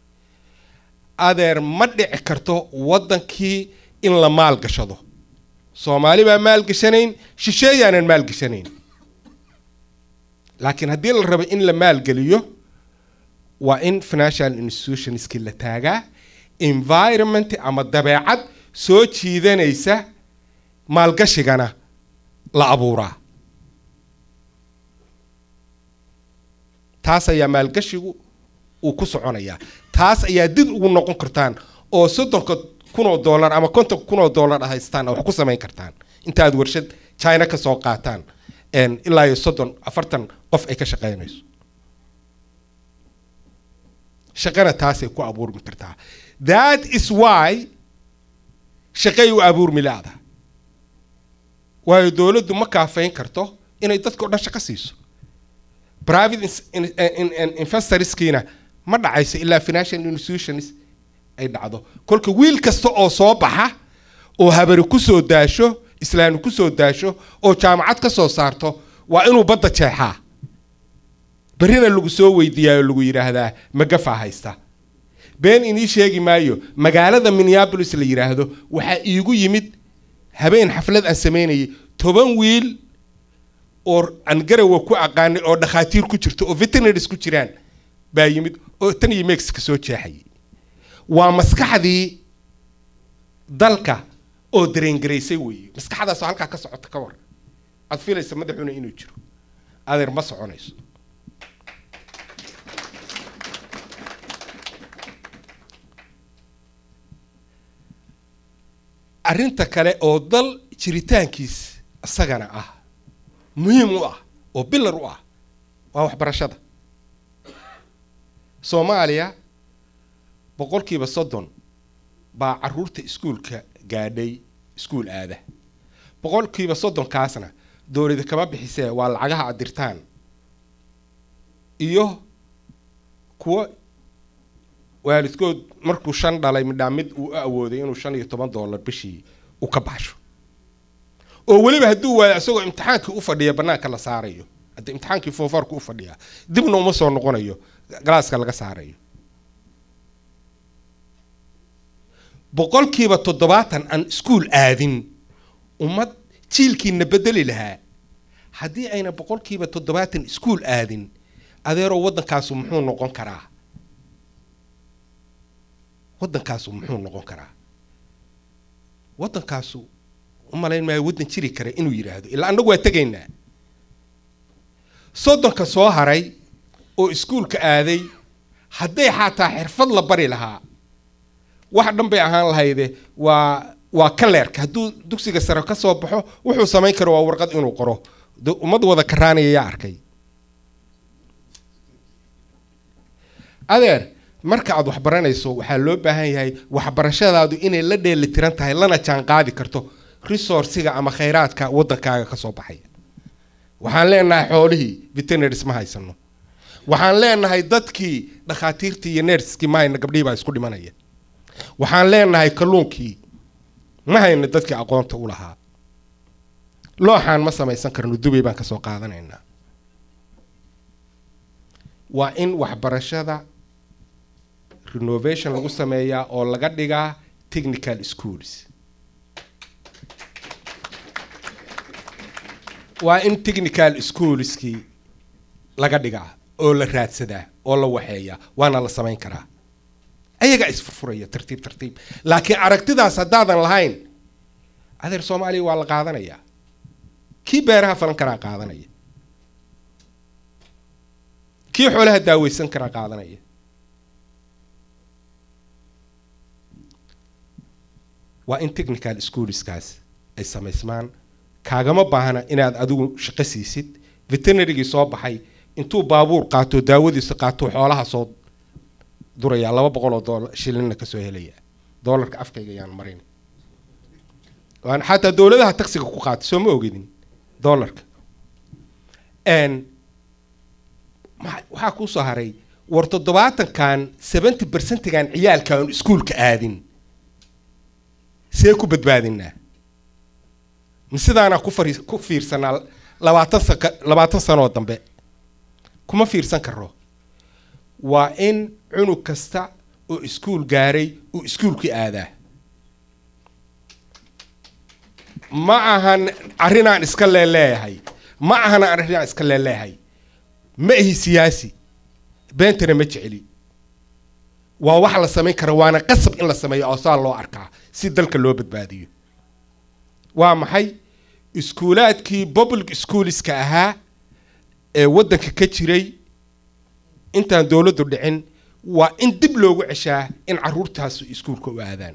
adeer ma dhici karto waddankii in la maalgashado soomaali baa maalgashanayn shisheeyaanan maalgashanayn laakiin haddii la rabo in la maalgeliyo waa in financial institutionskii la taagaa environment ama dabeecad soo jiidanaysa maalgashigana la abuuraa taas ayaa maalgashigu uu ku soconayaa taas ayaa did ugu noqon kartaan oo soddonka kun oo dollar ama kontonka kun oo dollar ah haystaan wax ku samayn kartaan intaad warshad china ka soo qaataan een, ilaa iyo soddon afartan qof ay ka shaqaynayso shaqana taasay ku abuurmi kartaa that is why shaqay u abuurmi laada waayo dowladdu ma kaafayn karto inay dadka o dhan shaqo siiso private ins- in- in- in- investorskiina ma dhacayso ilaa financial institutions ay dhacdo kolka wiil kasta oo soo baxa oo habari ku soo daasho islaami ku soo daasho oo jaamacad ka soo saarto waa inuu badda jeexaa berrina lagu soo weydiiyaa oo lagu yidhaahdaa magafaa haysta been inii sheegi maayo magaalada minneapolis la yidhaahdo waxaa iigu yimid habeen xaflad aan samaynayay toban wiil oo aan garawa ku aqaanay oo dhakhaatiir ku jirto oo veterinaries ku jiraan baa yimid oo tan iyo mexico soo jeexayay waa maskaxdii dalka oo dareengaraysay weeye maskaxdaasoo halkaa ka socota ka war aad filaysa madaxuna inuu jiro adeer ma soconayso arrinta kale oo dal jiritaankiis isagana ah muhiim u ah oo bilar u ah waa waxbarashada soomaaliya boqolkiiba soddon baa caruurta iskuulka gaadhay iskuul aada boqolkiiba soddonkaasna dowlada kama bixisee waa lacagaha aad dirtaan iyo kuwo waalidkood markuu shan dhalay midhaa mid uu u awooday inuu shan iyo toban dollar bishii u ka baxsho oo weliba hadduu waayo isagoo imtixaankii u fadhiya bannaanka la saarayo hadda imtixaankii foofaarku u fadhiyaa dibna uma soo noqonayo galaaska laga saarayo boqolkiiba toddobaatan aan iskuul aadin ummad jiilkiina bedeli lahaa haddii ayna boqolkiiba toddobaatan iskuul aadin adeeroo waddankaasu muxuu noqon karaa waddankaasu muxuu noqon karaa waddankaasu umalayn maayo waddan jiri kara inuu yidhaahdo ilaa annagu waa tegaynaa soddonka soo haray oo iskuulka aaday hadday xataa xirfad la bari lahaa wax dhan bay ahaan lahayde waa waa kaleerka hadduu dugsiga sare ka soo baxo wuxuu samayn karo waa warqad inuu qoro de ummad wada karaanaya yaa arkay adeer marka aad wax baranayso waxaa loo baahan yahay waxbarashadaadu inay la dheeli tiran tahay lana jaan qaadi karto resourciga ama khayraadka waddankaaga ka soo baxaya waxaan leenahay xoolihii veterinaries ma haysano waxaan leenahay dadkii dhakhaatiirtii iyo nerskii ma hayna gabdhihii baa isku dhimanaya waxaan leenahay kalluunkii ma hayna dadkii aqoonta u lahaa looxaan ma samaysan karno dubay baan kasoo qaadanaynaa waa in waxbarashada renovation lagu sameeyaa oo laga dhigaa technical schools waa in technical schoolskii laga dhigaa oo la raadsadaa oo la waxeeyaa waana la samayn karaa ayagaa isfurfuraya tartiib tartiib laakiin aragtidaas haddaadan lahayn adeer soomaaliya waa la qaadanayaa kii beeraha falan karaa qaadanaya kii xoolaha daaweysan karaa qaadanaya waa in technical schoolskaas ay samaysmaan kaagama baahna inaad adigu shaqo siisid veterinarygii soo baxay intuu baabuur qaato daawadiisa qaato xoolaha soo duraya laba boqol oo doolar shilinna kasoo helaya doolarka afkayga ayaan marin waan xataa dowladaha taksiga ku qaata soo ma ogedin doolarka n ma- waxaa kuusoo haray war toddobaatankan seventy percentigan ciyaalka aan iskuulka aadin see ku badbaadinaa ma sidaanaa ku fari ku fiirsanaa labaatan saka labaatan sanoo dambe kuma fiirsan karo waa in cunug kasta oo iskuul gaaray uu iskuulkii aadaa ma ahan arrinaan iska leeleeyahay ma ahan arrinaan iska leeleeyahay ma ihi siyaasi beentana ma jeceli waa wax la samayn kara waana qasab in la sameeyo oo saa loo arkaa si dalka loo badbaadiyo waa maxay iskuulaadkii public schoolska ahaa ee waddanka ka jiray intaan dowladdu dhicin waa in dib loogu ceshaa in caruurtaas iskuulka u aadaan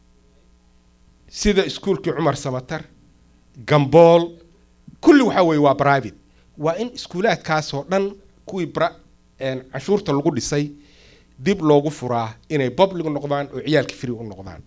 sida iskuulkii cumar samatar gambool kulli waxaa weeye waa private waa in iskuulaadkaasoo dhan kuwii bra- een, canshuurta lagu dhisay dib loogu furaa inay public noqdaan oo ciyaalka free u noqdaan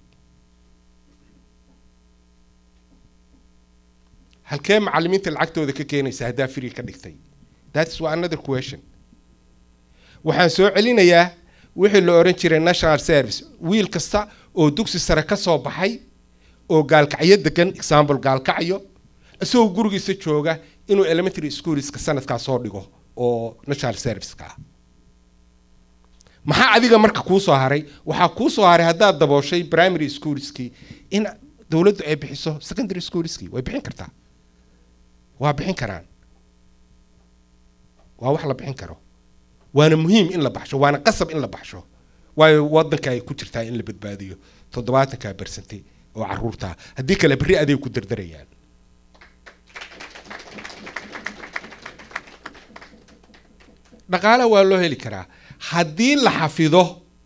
halkee macalimiinta lacagtooda ka keenaysa haddaa free ka dhigtay that's wa another question waxaan soo celinayaa wixii la oran jiray national service wiil kasta oo dugsi sare ka soo baxay oo gaalkacyo degan example gaalkacyo isagoo gurigiisa jooga inuu elementary schoolska sanadkaa soo dhigo oo national serviceka ah maxaa adiga marka kuu soo haray waxaa kuu soo haray haddaad dabooshay primary schoolskii in dowladdu ay bixiso secondary schoolskii way bixin kartaa waa bixin karaan waa wax la bixin karo waana muhiim in la baxsho waana qasab in la baxsho waayo wadanka ay ku jirtaa in la badbaadiyo toddobaatanka bersante oo caruurta haddii kale berri aday ku dardarayaan dhaqaalaha waa loo heli karaa haddii la xafido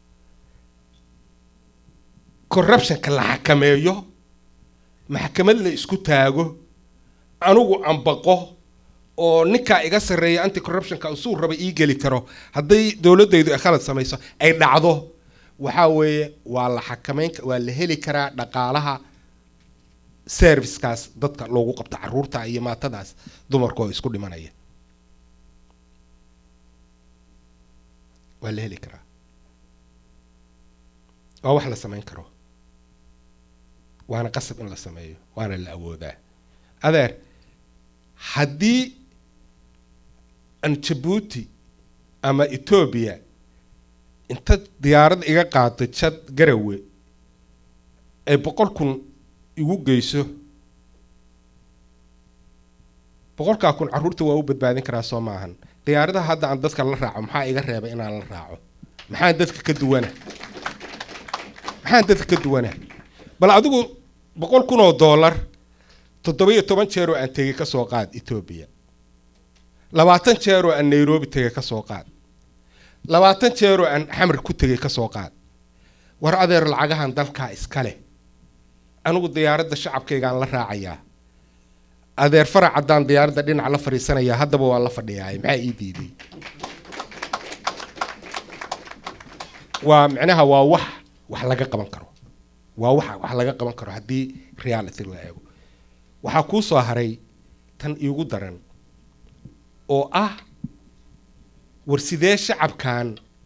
corruptionka la xakameeyo maxkamad la isku taago anigu ambaqo oo ninkaa iga sarreeya anti corruptionka suu raba ii geli karo hadday dowladaydu ay khalad samayso ay dhacdo waxaa weeye waa la xakameyn waa la heli karaa dhaqaalaha servicekaas dadka loogu qabto caruurta iyo maatadaas dumarka oo isku dhimanaya waa la heli karaa waa wax la samayn karo waana qasab in la sameeyo waana la awoodaa adeer haddii aan jabuuti ama etoobiya inta diyaarad iga qaado jad garawe ay boqol kun igu geyso boqolkaa kun carruurta waa u badbaadin karaa soo maahan diyaaradaha hadda aan dadka la raaco maxaa iga reebay inaan la raaco maxaan dadka ka duwana maxaan dadka ka duwana bal adigu boqol kun oo dollar toddoba-iyo toban jeer oo aan tegey ka soo qaad etoobiya labaatan jeer oo aan nairobi tegey ka soo qaad labaatan jeer oo aan xamar ku tegey ka soo qaad war adeer lacagahan dalkaa iska leh anigu diyaaradda shacabkaygaan la raacayaa adeer farac haddaan diyaaradda dhinac la fadhiisanayaa haddaba waa la fadhiyaay maxaa ii diiday waa micnaha waa wax wax laga qaban karo waa wax wax laga qaban karo haddii reality la eego waxaa kuu soo haray tan iigu daran oo ah war sidee shacabkan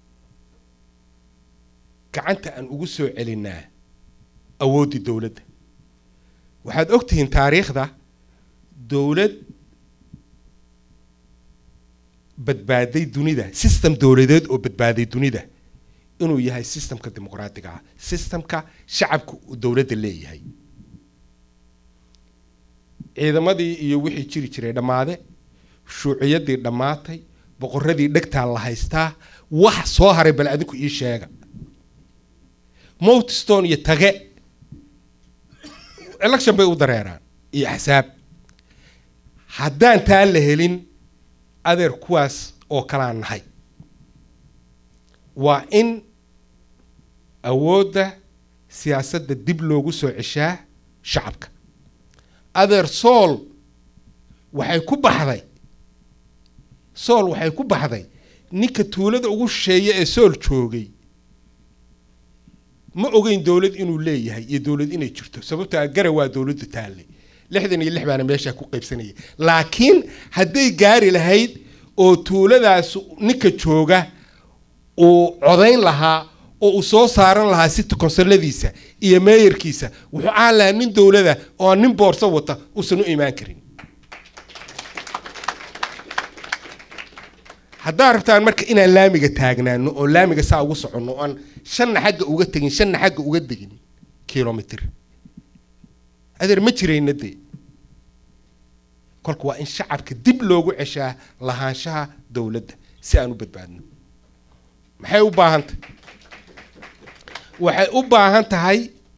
gacanta aan ugu soo celinaa awooddii dowladda waxaad og tihiin taariikhda dowlad badbaaday dunida system dowladeed oo badbaaday dunida inuu yahay systemka dimuqraatiga ah systemka shacabka uu dowladda leeyahay ciidamadii iyo wixii jiri jiray dhammaade shuuciyadii dhammaatay boqoradii dhegtaa la haystaa wax soo haray bal adinku ii sheega mowtstone iyo tage election bay u dareeraan iyo axsaab haddaan taa la helin adeer kuwaas oo kalaan nahay waa in awoodda siyaasadda dib loogu soo ceshaa shacabka adeer sool waxay ku baxday sool waxay ku baxday ninka tuulada ugu shisheeya ee sool joogay ma ogeyn dowlad inuu leeyahay iyo dowlad inay jirto sababtoo ah gara waa dowladdu taallay lixdan iyo lix baana meeshaa ku qaybsanayay laakiin hadday gaari lahayd oo tuuladaas ninka jooga uu codayn lahaa oo uu soo saaran lahaa city consoladiisa iyo meeyarkiisa wuxuu ahaan lahaa nin dowlada oo aan nin boorso wata uusan u imaan karin haddaan rabtaan marka inaan laamiga taagnaano oo laamiga saa ugu soconno oo aan shanna xagga uga tegin shanna xagga uga degin kilomitr adeer ma jirayna dee kolka waa in shacabka dib loogu ceshaa lahaanshaha dowladda si aan u badbaadno maxay u baahan tahay waxay u baahan tahay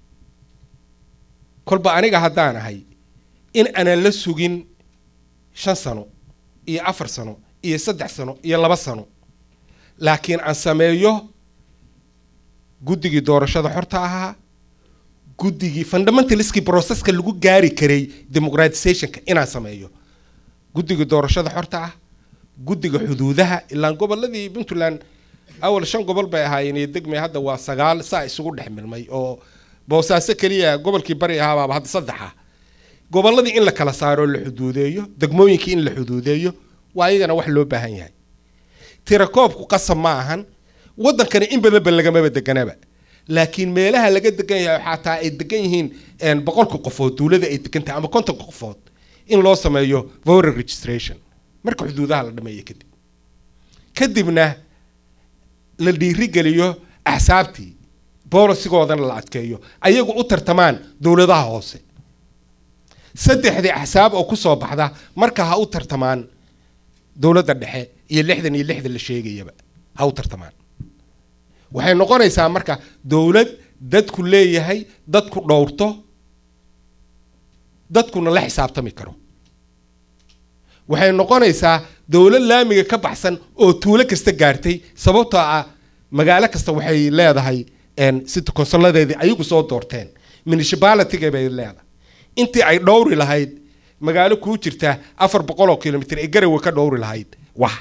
kolba aniga haddaan ahay in aanan la sugin shan sano iyo afar sano iyo saddex sano iyo laba sano laakiin aan sameeyo guddigii doorashada xorta ahaa guddigii fundamentaliskii processka lagu gaari karay democratizationka inaan sameeyo guddiga doorashada xorta ah guddiga xuduudaha ilaan goboladii puntland awal shan gobol bay ahaayeen iyo degmay hadda waa sagaal saa isugu dhex milmay oo boosaaso keliya gobolkii bari ahaabaaba hadda saddexa goboladii in la kala saaro oo la xuduudeeyo degmooyinkii in la xuduudeeyo waa iyagana wax loo baahan yahay tirakoobku qasab ma ahan waddankani in badanba lagamaba deganaba laakiin meelaha laga degan yahay xataa ay degan yihiin boqolka qofood duulada ay degan tahay ama kontonka qofood in loo sameeyo voter registration marka xuduudaha la dhameeyo kadib kadibna la dhiirigeliyo axsaabtii boolisigoodana la adkeeyo ayagu u tartamaan dowladaha hoose saddexdii axsaab oo kusoo baxda marka ha u tartamaan dowladda dhexe iyo lixdan iyo lixdan la sheegayaba ha u tartamaan waxay noqonaysaa marka dowlad dadku leeyahay dadku dhowrto dadkuna la xisaabtami karo waxay noqonaysaa dowlad laamiga ka baxsan oo tuulo kasta gaartay sababtoo ah magaalo kasta waxay leedahay city consoladeedii ayagu soo doorteen municipalityga bay leedahay intii ay dhowri lahayd magaalo kuu jirta afar boqol oo kilomitr ee garawe ka dhowri lahayd wax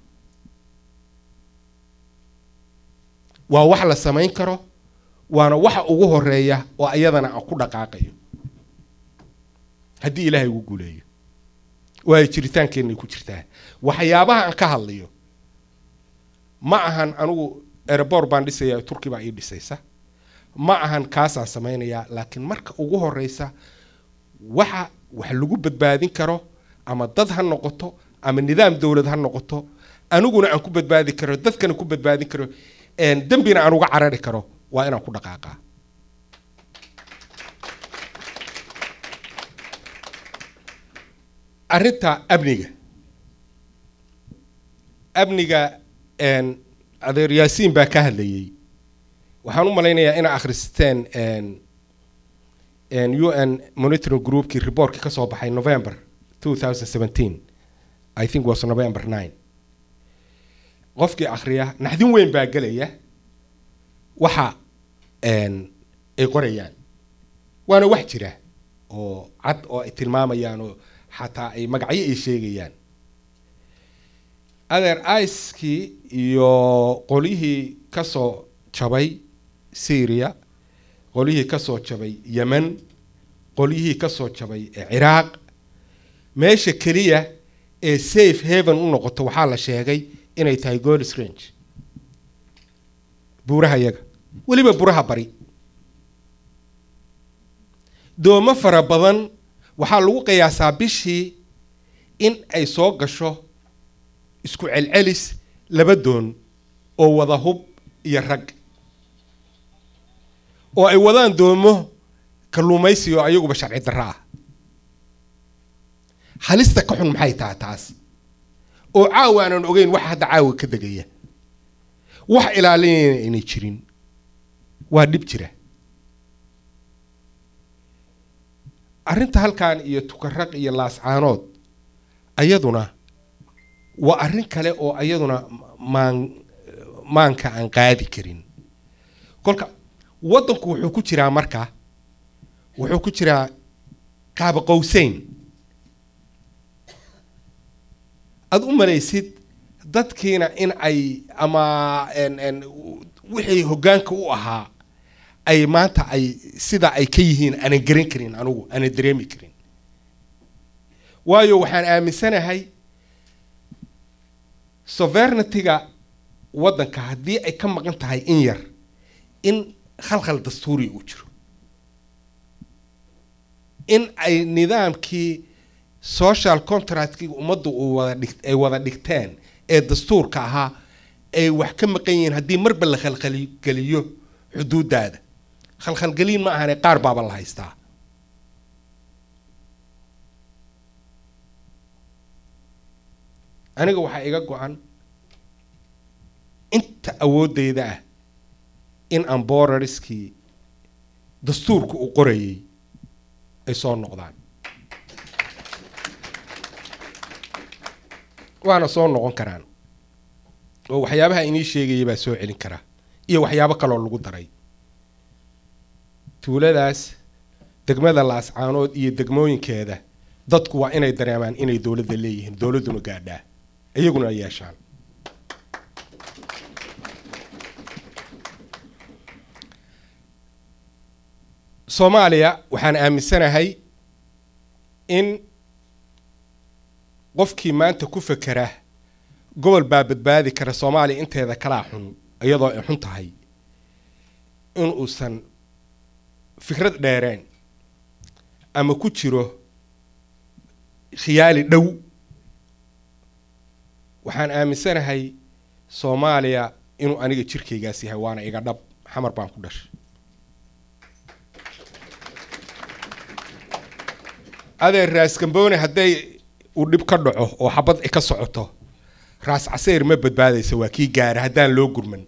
waa wax la samayn karo waana waxa ugu horeeya oo ayadana aan ku dhaqaaqayo haddii ilaahay ugu guuleeyo waayo jiritaankeenay ku jirtaa waxyaabaha aan ka hadlayo ma ahan anigu erebor baan dhisayaa turki baa ii dhisaysa ma ahan kaasaan samaynayaa laakiin marka ugu horeysa waxa wax lagu badbaadin karo ama dad ha noqoto ama nidaam dowlad ha noqoto aniguna aan ku badbaadi karo dadkana ku badbaadin karo dembina aan uga carari karo waa inaan ku dhaqaaqaa arrinta amniga amniga adeer yaasiin baa ka hadlayay waxaan u malaynayaa inaa akhristeen u n monitoring groupkii reportkii kasoo baxay november two thousand seventeen i think was november nine qofkii akhriya naxdin weyn baa gelaya waxa ay qorayaan waana wax jira oo cad oo ay tilmaamayaan oo xataa ay magacyo ay sheegayaan adeer icekii iyo qolyihii kasoo jabay syria qolyihii kasoo jabay yemen qolyihii kasoo jabay ciraaq meesha keliya ee safe haven u noqoto waxaa la sheegay inay tahay golis range buuraha yaga weliba buraha bari doomo fara badan waxaa lagu qiyaasaa bishii in ay soo gasho isku celcelis laba doon oo wada hub iyo rag oo ay wadaan doomo kalluumaysi oo ayaguba sharci darro ah halista ka xun maxay tahay taas oo caawa aanan ogeyn wax hadda caawa ka degaya wax ilaalinayna aynay jirin waa dhib jira arrinta halkan iyo tukaraq iyo laascaanood ayaduna waa arrin kale oo ayaduna maan maanka aan qaadi karin kolka waddanku wuxuu ku jiraa marka wuxuu ku jiraa qaaba qowseyn aada u malaysid dadkiina in ay ama wixii hoggaanka u ahaa ay maanta ay sida ay ka yihiin aanan garan karin anugu aanan dareemi karin waayo waxaan aaminsanahay sovereigntyga waddanka haddii ay ka maqan tahay in yar in khalkhal dastuuri uu jiro in ay nidaamkii social contractkii ummaddu uu wada dhig ay wada dhigteen ee dastuurka ahaa ay wax ka maqan yihiin haddii marba la khalkhalgeliyo xuduudaada khalkhalgelin ma ahane qaar baaba la haystaa aniga waxaa iga go-an inta awooddeyda ah in aan borariskii dastuurka uu qorayay ay soo noqdaan waana soo noqon karaan oo waxyaabaha inii sheegaya baa soo celin karaa iyo waxyaabo kaloo lagu daray tuuladaas degmada laascaanood iyo degmooyinkeeda dadku waa inay dareemaan inay dowladda leeyihiin dowladduna gaadhaa iyaguna ay yeeshaan soomaaliya waxaan aaminsanahay in qofkii maanta ku fekera gobol baa badbaadi kara soomaaliya inteeda kalaa xun iyadoo ay xun tahay in uusan fikrad dheereen ama ku jiro khiyaali dhow waxaan aaminsanahay soomaaliya inuu aniga jirkaygaas yahay waana iga dhab xamar baan ku dhashay adeer raas gamboone hadday uu dhib ka dhaco oo xabad ka socoto raas caseyr ma badbaadaysa waa kii gaara haddaan loo gurman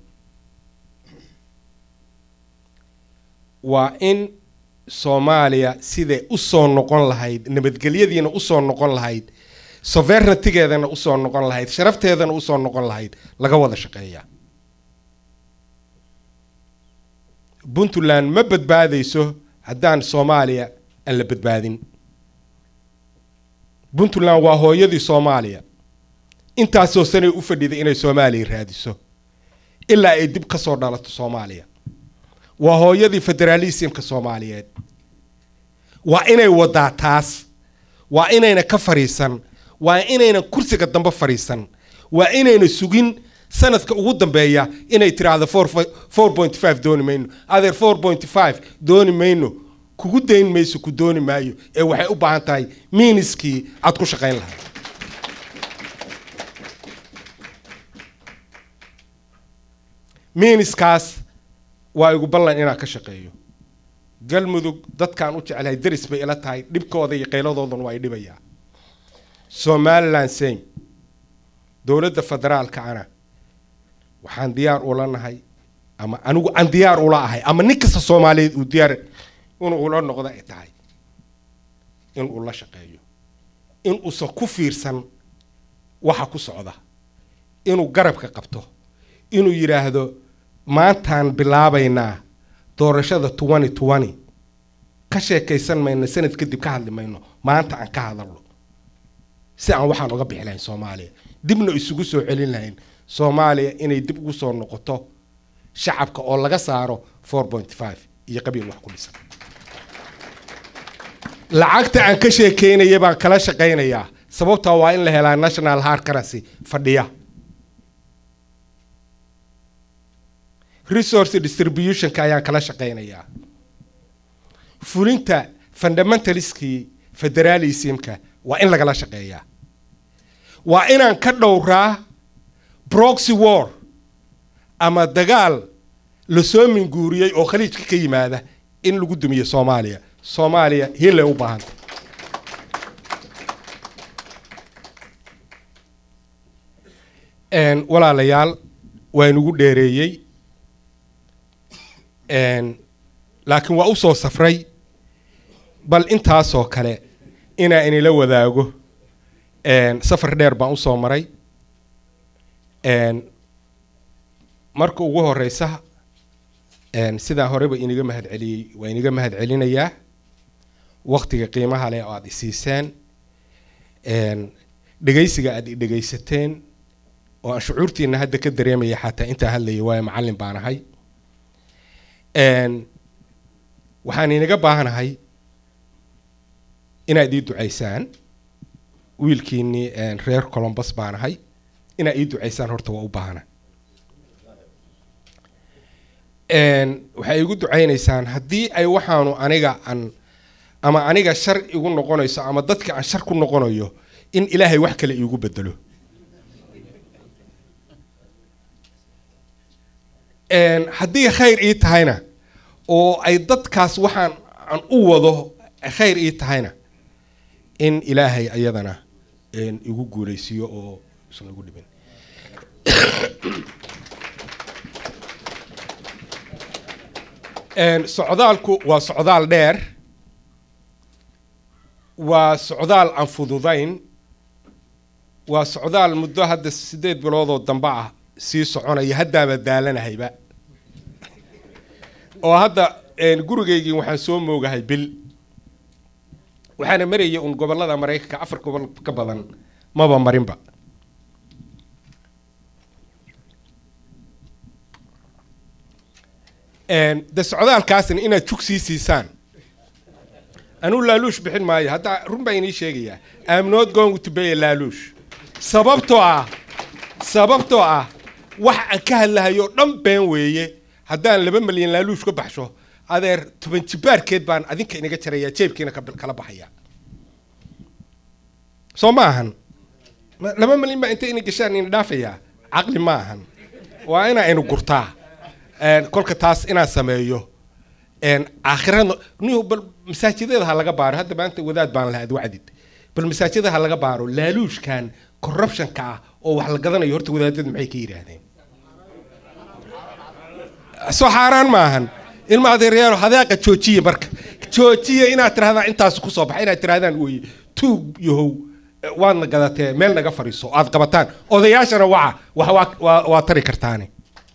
waa in soomaaliya siday usoo noqon lahayd nabadgelyadiina usoo noqon lahayd sovereigntigeedana usoo noqon lahayd sharafteedana usoo noqon lahayd laga wada shaqeeya puntland ma badbaadayso haddaan soomaaliya aan la badbaadin puntland waa hooyadii soomaaliya intaasoo sanay u fadhiday inay soomaaliya raadiso ilaa ay dib ka soo dhalato soomaaliya waa hooyadii federaalismka soomaaliyeed waa inay wadaa taas waa inayna ka fadhiisan waa inaynan kursiga dambe fadhiisan waa inayna sugin sanadka ugu dambeeya inay tiraahdo four point five dooni mayno adeer four point five dooni mayno kugu dayn mayso ku dooni maayo ee waxay u baahan tahay miiniskii aad ku shaqayn lahayd miiniskaas waa igu ballan inaan ka shaqeeyo galmudug dadkaan u jeclahay daris bay ila tahay dhibkooda iyo qayladoodana waa i dhibayaa somaliland same dowladda federaalka ana waxaan diyaar ula nahay ama anigu aan diyaar ula ahay ama nin kasta soomaaliyeed uu diyaar inuu ula noqdo ay tahay in uu la shaqeeyo in uusan ku fiirsan waxa ku socda inuu garabka qabto inuu yidhaahdo maantaan bilaabaynaa doorashada twenty twenty ka sheekaysan mayno sanad kadib ka hadli mayno maanta aan ka hadalno si aan waxaan uga bixi lahayn soomaaliya dibna isugu soo celin lahayn soomaaliya inay dib ugu soo noqoto shacabka oo laga saaro four point five iyo qabiil wax ku dhisan lacagta aan ka sheekeynaya baan kala shaqaynayaa sababtaa waa in la helaa national hard currency fadhiya resource distributionka ayaan kala shaqaynayaa fulinta fundamentaliskii federalismka waa in lagala shaqeeyaa waa inaan ka dhowraa proxy war ama dagaal lasoo minguuriyey oo khaliijka ka yimaada in lagu dumiyo soomaaliya soomaaliya hiilay u baahanta Een, walaalayaal waa inugu dheereeyey Een, laakiin waa u soo safray bal intaasoo kale inaa inila wadaago Een, safar dheer baan usoo maray Een, marka ugu horeysa een, sidaan horeba iniga mahadceliyey waa iniga mahadcelinayaa waqtiga qiimaha leh oo aada isiiseen Een, dhegaysiga aada i dhegaysateen oo aan shucuurtiina hadda ka dareemaya xataa intaa hadlaya waayo macallin baan ahay Een, waxaan inaga baahanahay inaad ii ducaysaan wiilkiinii een, reer colombus baan ahay inaad ii ducaysaan horta waa u baahana Een, waxay igu ducaynaysaan haddii ay waxaanu aniga aan ama aniga shar igu noqonayso ama dadka aan shar ku noqonayo in ilaahay wax kale iigu bedelo Een, haddii khayr ii tahayna oo ay dadkaas waxaan aan u wado khayr ii tahayna in ilaahay ayadana een, igu guuleysiiyo oo isan igu dhibin Een, socdaalku waa socdaal dheer waa socdaal aan fududayn waa socdaal muddo hadda sideed biloodoo dambe ah sii soconaya haddaaba daalanahayba oo hadda een, gurigaygii waxaan soo moogahay bil waxaana marayay un gobollada maraykanka afar gobol ka badan maba marinba Een, de socdaalkaasna inaad jug sii siisaan anuu laaluush bixin maayo hadda run baa inii sheegayaa I'm not going to pay a laaluush sababtoo ah sababtoo ah wax aan ka hadlahayo dhan been weeye haddaan laba milyan laaluush ka baxsho adeer toban jibaarkeed baan adinka inaga jaraya jeebkiina ka bil- kala baxaya soo ma ahan Ma- laba milyan baa inta ina gashaan ina dhaafayaa caqli ma ahan waa inaa inu gurtaa Een, kolka taas inaan sameeyo een, aakhirada niyo bal masaajidada ha laga baaro hadda maanta wadaad baan lahaad wacdid bal masaajidada ha laga baaro laaluushkan corruptionka ah oo wax la gadanayo horta wadaadadu maxay ka yidhaahdeen soo xaaraan maahan ilma adeeryaalo hadaaqa joojiya marka joojiya inaad tirahdaan intaas ku soo baxa inaad tirahdaan weye tuug yahow eh, waadna gadatee meel naga fadhiiso aad qabataan odayaashana waca wax waa- waa waa tari kartaane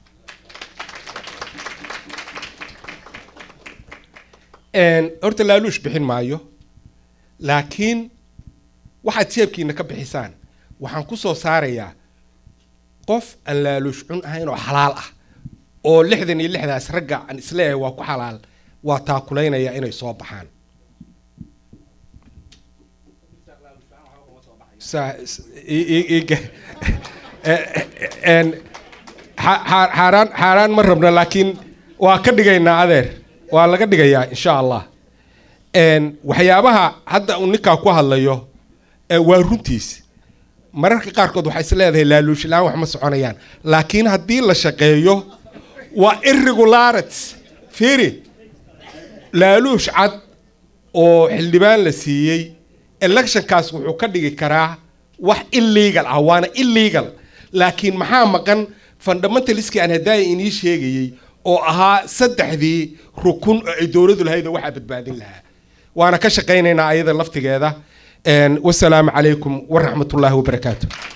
Een, horta laaluush bixin maayo laakiin waxaad jeebkiina ka bixisaan waxaan ku soo saarayaa qof aan laaluush cun ahayn oo xalaal ah oo lixdan iyo lixdaas ragga aan isleeyahay waa ku xalaal waa taakulaynaya inay soo baxaan Sa- s- i- i- i- ge- Eh, eh, een, xa- xa- xaaraan xaaraan ma rabna laakiin waa ka dhigaynaa adeer waa laga dhigayaa insha allah Een, waxyaabaha hadda uu ninkaa ku hadlayo eh, waa runtiis mararka qaarkood waxay is leedahay laaluush la-aan wax ma soconayaan laakiin haddii la shaqeeyo waa irregularities fiiri laaluush cad oo xildhibaan la siiyey electionkaas wuxuu ka dhigi karaa wax illegal ah waana illegal laakiin maxaa maqan fundamentaliskii aan hadaaya inii sheegayey oo ahaa saddexdii rukun oo ay dowladu lahayd oo waxaa badbaadin lahaa waana ka shaqaynaynaa ayada laftigeeda Een, wasalaamu calaykum waraxmatullaahi wabarakaatu